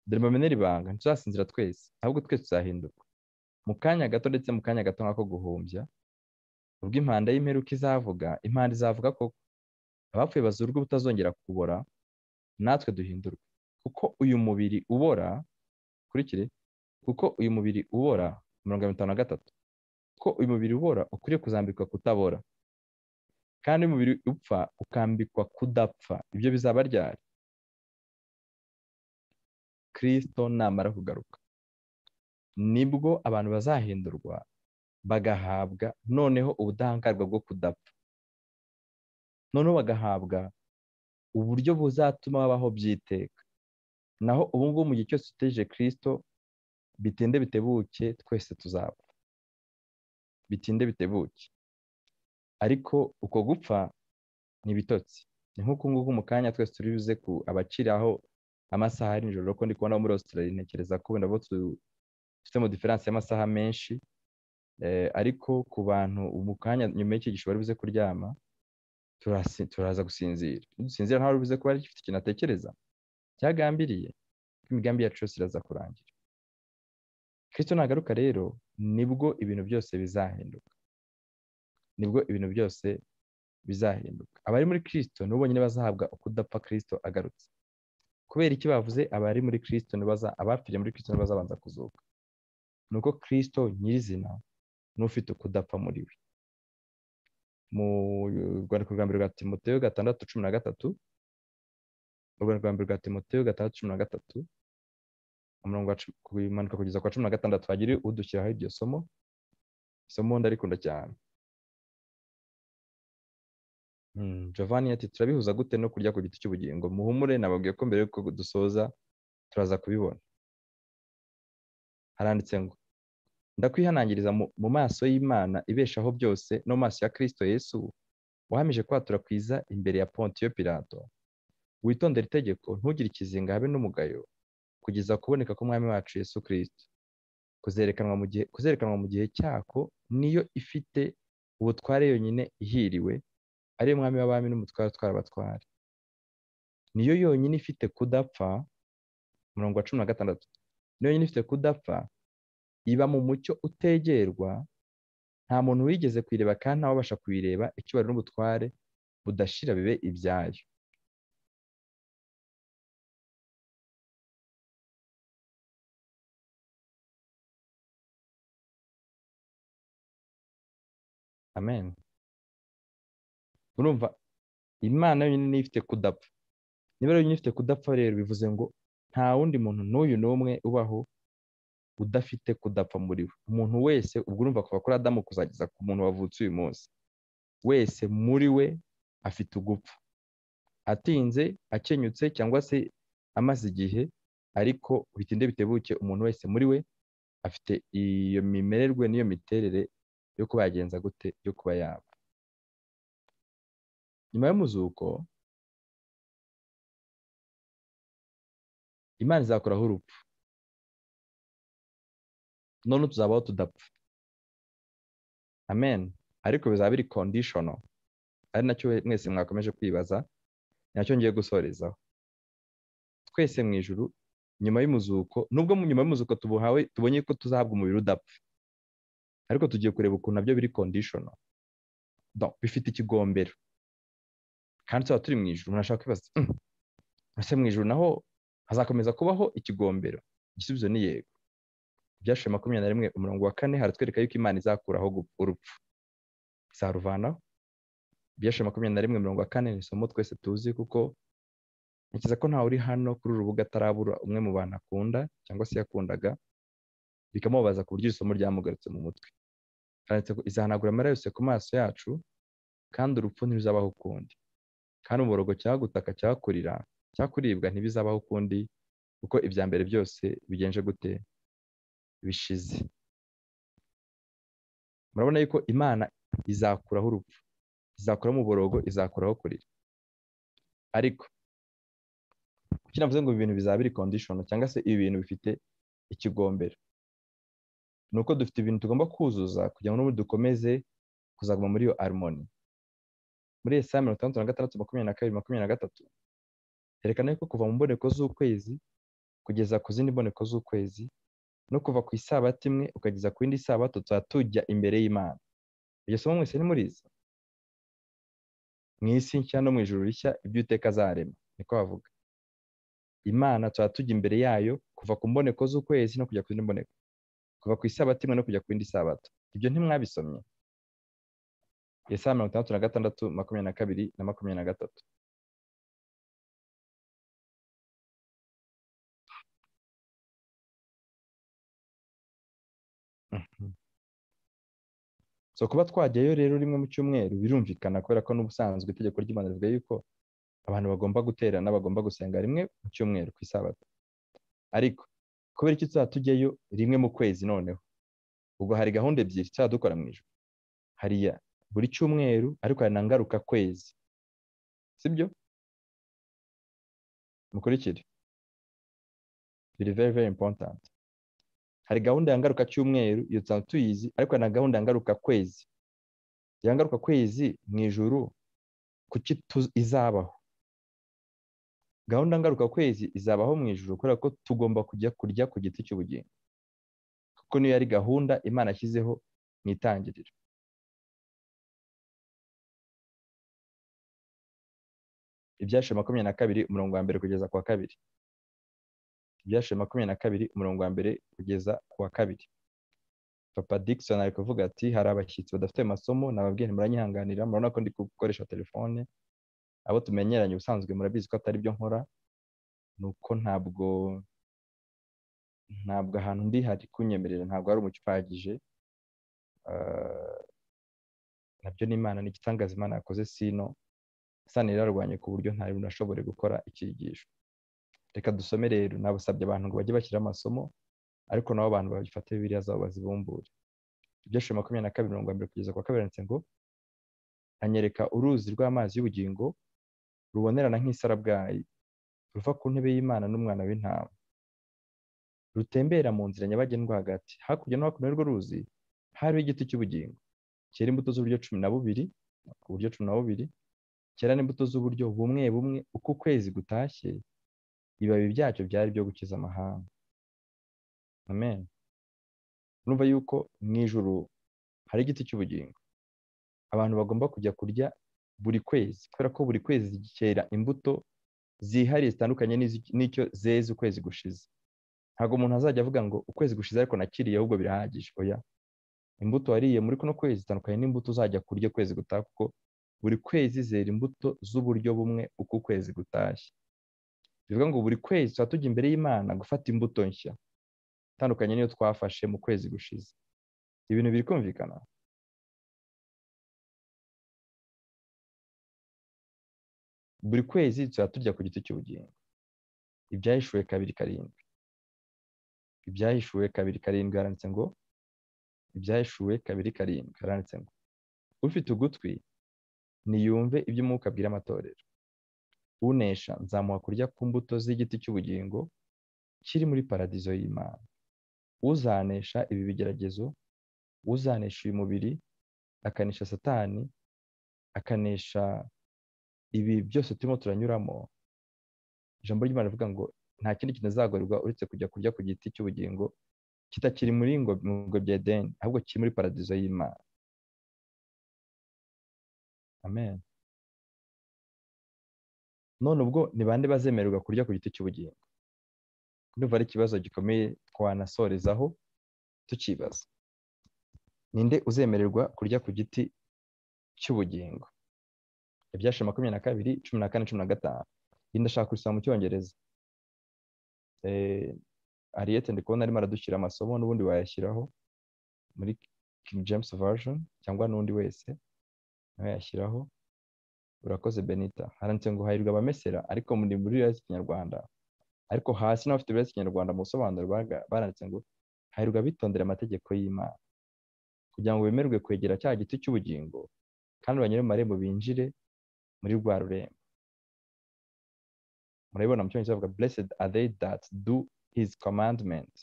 dore mbamenera ibanga ntituzasinzira twese ahubwo twese tuzahindurwa mu kanya gato ndetse mu kanya gato nk'ako guhumbya ubwo impanda y'imperuka izavuga impanda izavuga ko abapfuye bazurwa ubutazongera kubora natwe duhindurwe kuko uyu mubiri ubora kurikire kuko uyu mubiri ubora mirongo itanu na gatatu kuko uyu mubiri ubora ukwiriye kuzambikwa kutabora kandi umubiri upfa ukambikwa kudapfa ibyo bizaba ryari kirisito namara kugaruka nibwo abantu bazahindurwa bagahabwa noneho ubudahangarwa bwo kudapfa noneho bagahabwa uburyo buzatuma babaho by'iteka naho ubu ngubu mu gihe cyose uteje kirisito bitinde bitebuke twese tuzapfa bitinde bitebuke ariko uko gupfa ni ibitotsi ni nk'uku nguku mu kanya twese turi buze ku abakiraho amasaha ari nijoro ko ndi kubona muri Australia ntekereza ko wenda bo dufitemo diferanse y'amasaha menshi ariko ku bantu mu kanya nyuma y'icyigisho bari buze kuryama turaza gusinzira dusinzira ntawe buze kuba gifite ikintu atekereza cyagambiriye imigambi yacu yose iraza kurangira kirisito nagaruka rero nibwo ibintu byose bizahinduka nibwo ibintu byose bizahinduka abari muri kirisito nibo bonyine bazahabwa ukudapfa kirisito agarutse kubera iki bavuze abari muri kirisito abapfiriye muri kirisito bazabanza kuzuka ni uko kirisito nyirizina n'ufite ukudapfa muri we mu rwandiko rwa mbere rwa timoteyo gatandatu cumi na gatatu urwego rwa timoteyo gatandatu cumi na gatatu umurongo kumanuka kugeza kwa cumi na gatandatu hagira udushyiraho iryo somo isomo ndarikunda cyane Giovanni ati turabihuza gute no kurya ku giti cy'ubugingo muhumure nababwiye ko mbere yuko dusoza turaza kubibona haranditse ngo ndakwihanangiriza mu maso y'imana ibeshaho byose no mu maso ya kirisito yesu wahamije kwatura kwiza imbere ya pontiyo pirato witondera itegeko ntugire ikizinga habe n'umugayo kugeza kuboneka k'umwami wacu yesu kirisito kuzerekanwa mu gihe cyako niyo ifite ubutware yonyine ihiriwe ari umwami w'abami n'umutware utwara abatware niyo yonyine ifite kudapfa umurongo wa cumi na gatandatu niyo yonyine ifite kudapfa iba mu mucyo utegerwa nta muntu wigeze kuyireba kandi ntawabasha kuyireba icyubahiro n'ubutware budashira bibe ibyayo amen urumva imana yonyine niyo ifite kudapfa niba yonyine ifite kudapfa rero bivuze ngo nta wundi muntu n'uyu n'umwe ubaho udafite kudapfa muri we umuntu wese ubwo urumva kuva kuri adamu kuzageza ku muntu wavutse uyu munsi wese muri we afite ugupfa atinze akenyutse cyangwa se amaze igihe ariko bitinde bitebuke umuntu wese muri we afite iyo mimererwe n'iyo miterere yo kuba yagenza gute yo kuba yaba nyuma y'umuzuko imana izakuraho urupfu none tuzabaho tudapfa amen ariko bizaba biri kondishono ari nacyo mwese mwakomeje kwibaza nacyo ngiye gusorezaho twese mu ijuru nyuma y'umuzuko nubwo nyuma y'umuzuko tubuhawe tubonye ko tuzahabwa umubiri udapfa ariko tugiye kureba ukuntu nabyo biri kondishono bifite ikigombero kandi tuba turi mu ijuru umuntu ashaka kwibaza ese mu ijuru naho hazakomeza kubaho ikigombero igisubizo ni yego ibyashize makumyabiri na rimwe umurongo wa kane haratwereka yuko imana izakuraho urupfu izaruvanaho ibyashize makumyabiri na rimwe umurongo wa kane ni isomo twese tuzi kuko ntekereza ko ntawe uri hano kuri uru rubuga atarabura umwe mu bantu akunda cyangwa se yakundaga bikamubabaza ku buryo isomo ryamugarutse mu mutwe izahanagura amara yose ku maso yacu kandi urupfu ntiruzabaho ukundi kandi umuborogo cyagutaka cyakurira cyakuribwa ntibizabaho ukundi kuko ibya mbere byose bigenje gute bishize murabona yuko imana izakuraho urupfu izakuraho umuborogo izakuraho kurira ariko kuki navuze ngo ibi bintu bizaba biri kondishoni cyangwa se ibi bintu bifite ikigombero ni uko dufite ibintu tugomba kuzuza kugira ngo n'ubundi dukomeze kuzaguma muri iyo arimoni muri esa mirongo itandatu na gatandatu makumyabiri na kabiri makumyabiri na gatatu herekana yuko kuva mu mboneko z'ukwezi kugeza ku zindi mboneko z'ukwezi no kuva ku isabato imwe ukageza ku yindi sabato tuba tujya imbere y'imana iryo somo mwese ni murizi mu isi nshya no mu ijuru rishya iby'uteka azarema niko bavuga imana tuba tujya imbere yayo kuva ku mboneko z'ukwezi no kujya ku zindi mboneko kuva ku isabato imwe no kujya ku yindi sabato ibyo ntimwabisomye Yesaya mirongo itandatu na gatandatu makumyabiri na kabiri na makumyabiri na gatatu so kuba twajyayo rero rimwe mu cyumweru birumvikana kubera ko n'ubusanzwe itegeko ry'imana rivuga yuko abantu bagomba guterana bagomba gusenga rimwe mu cyumweru ku isabato ariko kubera icyo tuzaba tujyayo rimwe mu kwezi noneho ubwo hari gahunda ebyiri tuzaba dukora mu ijoro hariya buri cyumweru ariko hari na ngaruka kwezi sibyo mukurikire biri very very important hari gahunda ya ngaruka cyumweru iyo tusanzwe tuyizi ariko hari na gahunda ya ngaruka kwezi iyo ngaruka kwezi mu ijuru kuki izabaho gahunda ngaruka kwezi izabaho mu ijuru kubera ko tugomba kujya kurya ku giti cy'ubugingo kuko niyo yari gahunda imana yashyizeho mu itangiriro ibyashize makumyabiri na kabiri umurongo wa mbere kugeza ku wa kabiri ibyashize makumyabiri na kabiri umurongo wa mbere kugeza ku wa kabiri papa dickson ari kuvuga ati hari abashyitsi badafite amasomo nababwiye ntimuranyihanganira murabona ko ndi gukoresha telefone abo tumenyeranye ubusanzwe murabizi ko atari byo nkora ni uko ntabwo ntabwo ahantu ndi hari kunyemerera ntabwo hari umucyo uhagije nabyo n'imana ni igitangaza imana yakoze sino sana yararwanye ku buryo nta muntu ashobora gukora icyigisho reka dusome rero nabasabye abantu ngo bajye bashyira amasomo ariko nabo abantu babifate biriya zabo bazibumbure ibyinshi makumyabiri na kabiri mirongo mbere kugeza kwa kabiri yanditse ngo anyereka uruzi rw'amazi y'ubugingo rubonerana nk'isarabwayi ruva ku ntebe y'imana n'umwana w'intama rutembera mu nzira nyabagendwa hagati hakurya no hakuno y'urwo ruzi hariho igiti cy'ubugingo cyera imbuto z'uburyo cumi na bubiri ku buryo cumi na bubiri cyera n'imbuto z'uburyo bumwe bumwe uko ukwezi gutashye ibibabi byacyo byari byo gukiza amahanga amen urumva yuko mu ijoro hari igiti cy'ubugingo abantu bagomba kujya kurya buri kwezi kubera ko buri kwezi cyera imbuto zihariye zitandukanye n'icyo zeze ukwezi gushize ntabwo umuntu azajya avuga ngo ukwezi gushize ariko nakiriye ahubwo birahagije oya imbuto wariye muri kuno kwezi zitandukanye n'imbuto uzajya kurya ukwezi gutaha kuko buri kwezi zera imbuto z'uburyo bumwe uko ukwezi gutashye bivuga ngo buri kwezi tuba tujya imbere y'imana gufata imbuto nshya itandukanye niyo twafashe mu kwezi gushize ibintu biri kumvikana buri kwezi tuba turya ku giti cy'ubugingo ibyahishuwe kabiri karindwi ibyahishuwe kabiri karindwi haranditse ngo ibyahishuwe kabiri karindwi haranditse ngo ufite ugutwi niyumve ibyo umwuka abwira amatorero unesha nzamuha kurya ku mbuto z'igiti cy'ubugingo kiri muri paradizo y'imana uzanesha ibi bigeragezo uzanesha uyu mubiri akanesha satani akanesha ibi byose turimo turanyuramo ijambo ry'imana rivuga ngo nta kindi kintu azagorerwa uretse kujya kurya ku giti cy'ubugingo kitakiri muri ngo bya edeni ahubwo kiri muri paradizo y'imana amen none ubwo ni bande bazemererwa kurya ku giti cy'ubugingo ndumva ari ikibazo gikomeye twanasorezaho tukibaza ninde uzemererwa kurya ku giti cy'ubugingo ibyashira makumyabiri na kabiri cumi na kane cumi na gatanu iyi ndashaka gusoma mu cyongereza ariyete ndi kubona arimo aradushyira amasomo n'ubundi wayashyiraho muri king james version cyangwa n'undi wese nawe yashyiraho urakoze benita haranditse ngo hahirwa abamesera ariko muri muri rurimi rw'ikinyarwanda ariko hasi n'abafite ururimi rw'ikinyarwanda mu busobanuro baranditse ngo hahirwa abitondera amategeko y'imana kugira ngo bemerwe kwegera cya giti cy'ubugingo kandi banyure mu marembo binjire muri rwa rurembo murabibona mu cyongereza bavuga blessed are they that do his commandment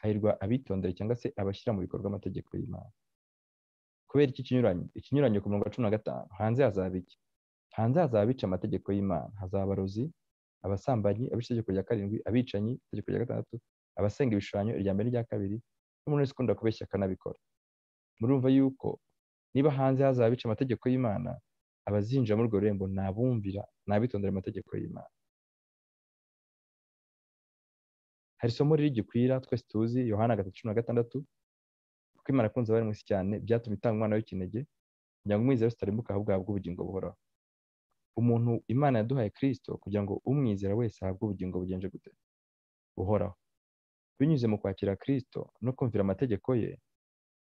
hahirwa abitondera cyangwa se abashyira mu bikorwa amategeko y'imana kubera iki kinyuranyo ikinyuranyo ku mirongo cumi na gatanu hanze hazaba iki hanze hazaba abica amategeko y'imana hazaba abarozi abasambanyi abica itegeko rya karindwi abicanyi itegeko rya gatandatu abasenga ibishushanyo irya mbere n'irya kabiri n'umuntu wese ukunda kubeshya akanabikora murumva yuko niba hanze hazaba abica amategeko y'imana abazinjira muri urwo rurembo ni abumvira ni abitondera amategeko y'imana hari isomo riri gikwira twese tuzi yohana gatatu cumi na gatandatu kuko imana akunze abari mu isi cyane byatuma itanga umwana w'ikinege kugira ngo umwizera wese utarimbuka ahubwo ahabwe ubugingo buhoraho umuntu imana yaduhaye kirisito kugira ngo umwizera wese ahabwe ubugingo bugenje gute buhoraho binyuze mu kwakira kirisito no kumvira amategeko ye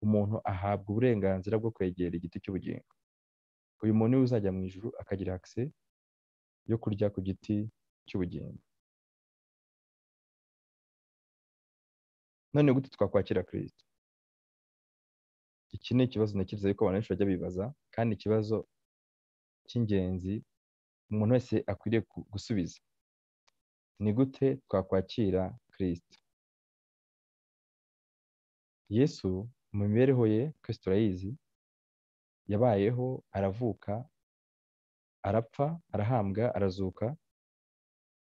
umuntu ahabwa uburenganzira bwo kwegera igiti cy'ubugingo uyu muntu niwe uzajya mu ijuru akagira akise yo kurya ku giti cy'ubugingo none gute twakwakira kirisito iki ni ikibazo ntekereza yuko abantu benshi bajya bibaza kandi ikibazo cy'ingenzi umuntu wese akwiriye gusubiza ni gute twakwakira kirisito yesu mu mibereho ye kirisito urayizi yabayeho aravuka arapfa arahambwa arazuka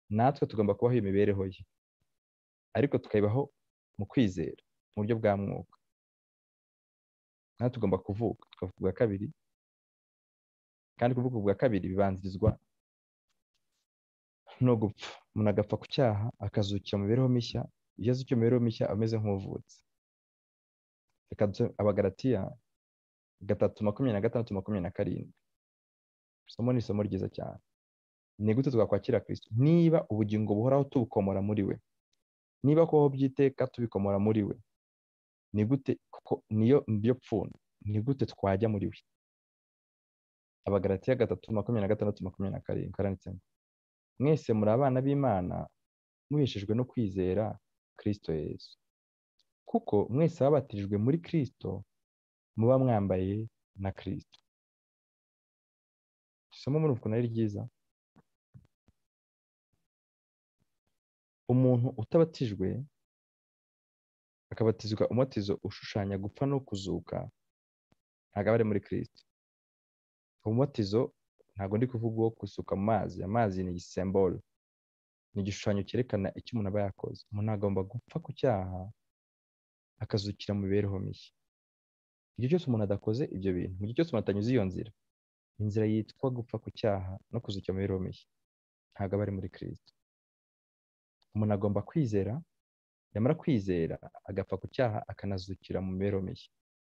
natwe tugomba kubaho iyo mibereho ye ariko tukayibaho mu kwizera mu buryo bwa mwuka natwe tugomba kuvuka tukavuka ubwa kabiri kandi kuvuka ubwa kabiri bibanzirizwa no gupfa umuntu agapfa ku cyaha akazukira mu mibereho mishya iyo azukiye mu mibereho mishya ameze nk'uvutse reka abagaratiya gatatu makumyabiri na gatandatu makumyabiri na karindwi isomo ni isomo ryiza cyane ni gute twakwakira kirisito niba ubugingo buhoraho tubukomora muri we niba kubaho by'iteka tubikomora muri we ni gute kuko niyo niyo pfundo ni gute twajya muri we abagaratiya gatatu makumyabiri na gatandatu makumyabiri na karindwi karanditsemo mwese muri abana b'imana mubeshejwe no kwizera kirisito yesu kuko mwese babatirijwe muri kirisito muba mwambaye na kirisito isomo muri ukuntu ari ryiza umuntu utabatijwe akabatizwa umutizo ushushanya gupfa no kuzuka ntabwo aba ari muri kirisito umutizo ntabwo ndi kuvuga uwo gusuka mu mazi amazi ni igisemboro ni igishushanyo cyerekana icyo umuntu aba yakoze umuntu agomba gupfa ku cyaha akazukira mu mibereho mishya igihe cyose umuntu adakoze ibyo bintu mu gihe cyose umuntu atanyuze iyo nzira inzira yitwa gupfa ku cyaha no kuzukira mu mibereho mishya ntabwo aba ari muri kirisito umuntu agomba kwizera yamara kwizera agapfa ku cyaha akanazukira mu mibereho mishya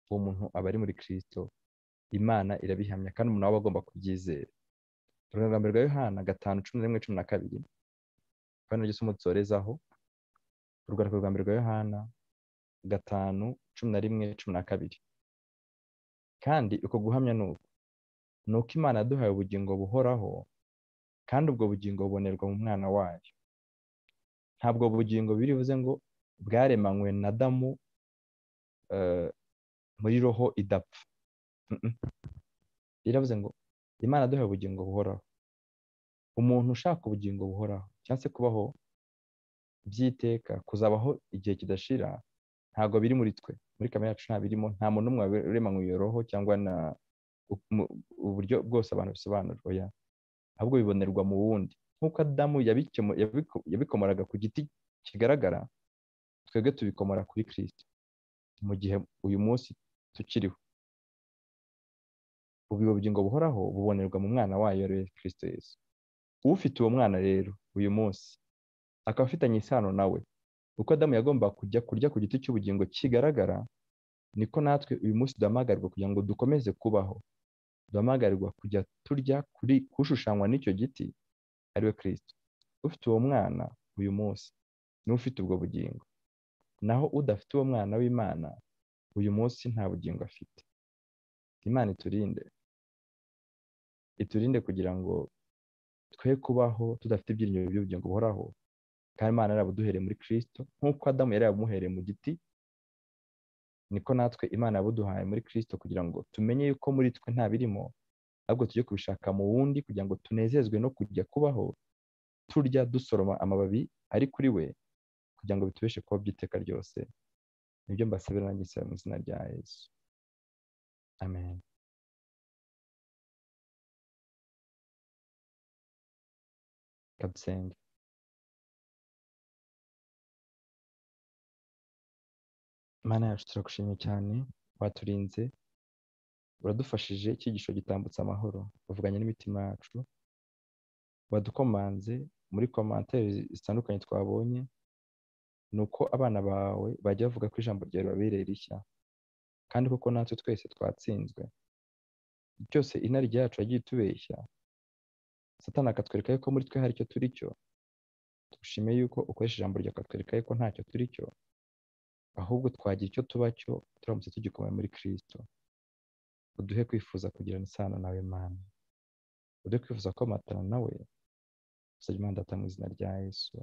uwo muntu aba ari muri kirisito imana irabihamya kandi umuntu aba agomba kubyizera urugambo rwa yohana gatanu cumi na rimwe cumi na kabiri kandi n'iryo somo dusorezaho urwandiko rwa mbere rwa yohana gatanu cumi na rimwe cumi na kabiri kandi uko guhamya ni uko ni uko imana yaduhaye ubugingo buhoraho kandi ubwo bugingo bubonerwa mu mwana wayo ntabwo bugingo biri buze ngo bwaremanywe na damu muri roho idapfa biravuze ngo imana aduha ubugingo buhoraho umuntu ushaka ubugingo buhoraho cyangwa se kubaho by'iteka kuzabaho igihe kidashira ntabwo biri muri twe muri kamere yacu nta birimo nta muntu n'umwe uremanywe iyo roho cyangwa na uburyo bwose abantu bisobanurwa ya ahubwo bibonerwa mu wundi nk'uko adamu yabikomoraga ku giti kigaragara twebwe tubikomora kuri kirisiti mu gihe uyu munsi tukiriho ubu bugingo buhoraho bubonerwa mu mwana wayo rero kirisito yesu ufite uwo mwana rero uyu munsi akaba afitanye isano nawe uko adamu yagomba kujya kurya ku giti cy'ubugingo kigaragara niko natwe uyu munsi duhamagarwa kugira ngo dukomeze kubaho duhamagarwa kujya turya kuri kushushanywa n'icyo giti ariwe kirisito ufite uwo mwana uyu munsi niwe ufite ubwo bugingo naho udafite uwo mwana w'imana uyu munsi nta bugingo afite imana iturinde iturinde kugira ngo twe kubaho tudafite ibyiringiro by'ubugingo buhoraho kandi imana yarabuduhereye muri kirisito nk'uko adamu yari yaramuhereye mu giti niko natwe imana yabuduhaye muri kirisito kugira ngo tumenye yuko muri twe nta birimo ahubwo tujye kubishaka mu wundi kugira ngo tunezezwe no kujya kubaho turya dusoroma amababi ari kuri we kugira ngo bitubeshe kubaho by'iteka ryose nibyo mbasabira nanjye nsaba mu izina rya yesu amen kabusenge mana yacu turagushimye cyane waturinze uradufashije icyigisho gitambutse amahoro wavuganye n'imitima yacu wadukomanze muri komantere zitandukanye twabonye ni uko abana bawe bajya bavuga ko ijambo ryawe ribabereye rishya kandi koko natwe twese twatsinzwe byose inarijya yacu yagiye itubeshya satana akatwereka yuko muri twe hari icyo turi cyo dushime yuko ukoresha ijambo ryawe akatwereka yuko ntacyo turi cyo ahubwo twagira icyo tuba cyo turamutse tugikomeye muri kirisito uduhe kwifuza kugirana isano nawe mana uduhe kwifuza komatana nawe usabye imana data mu izina rya yesu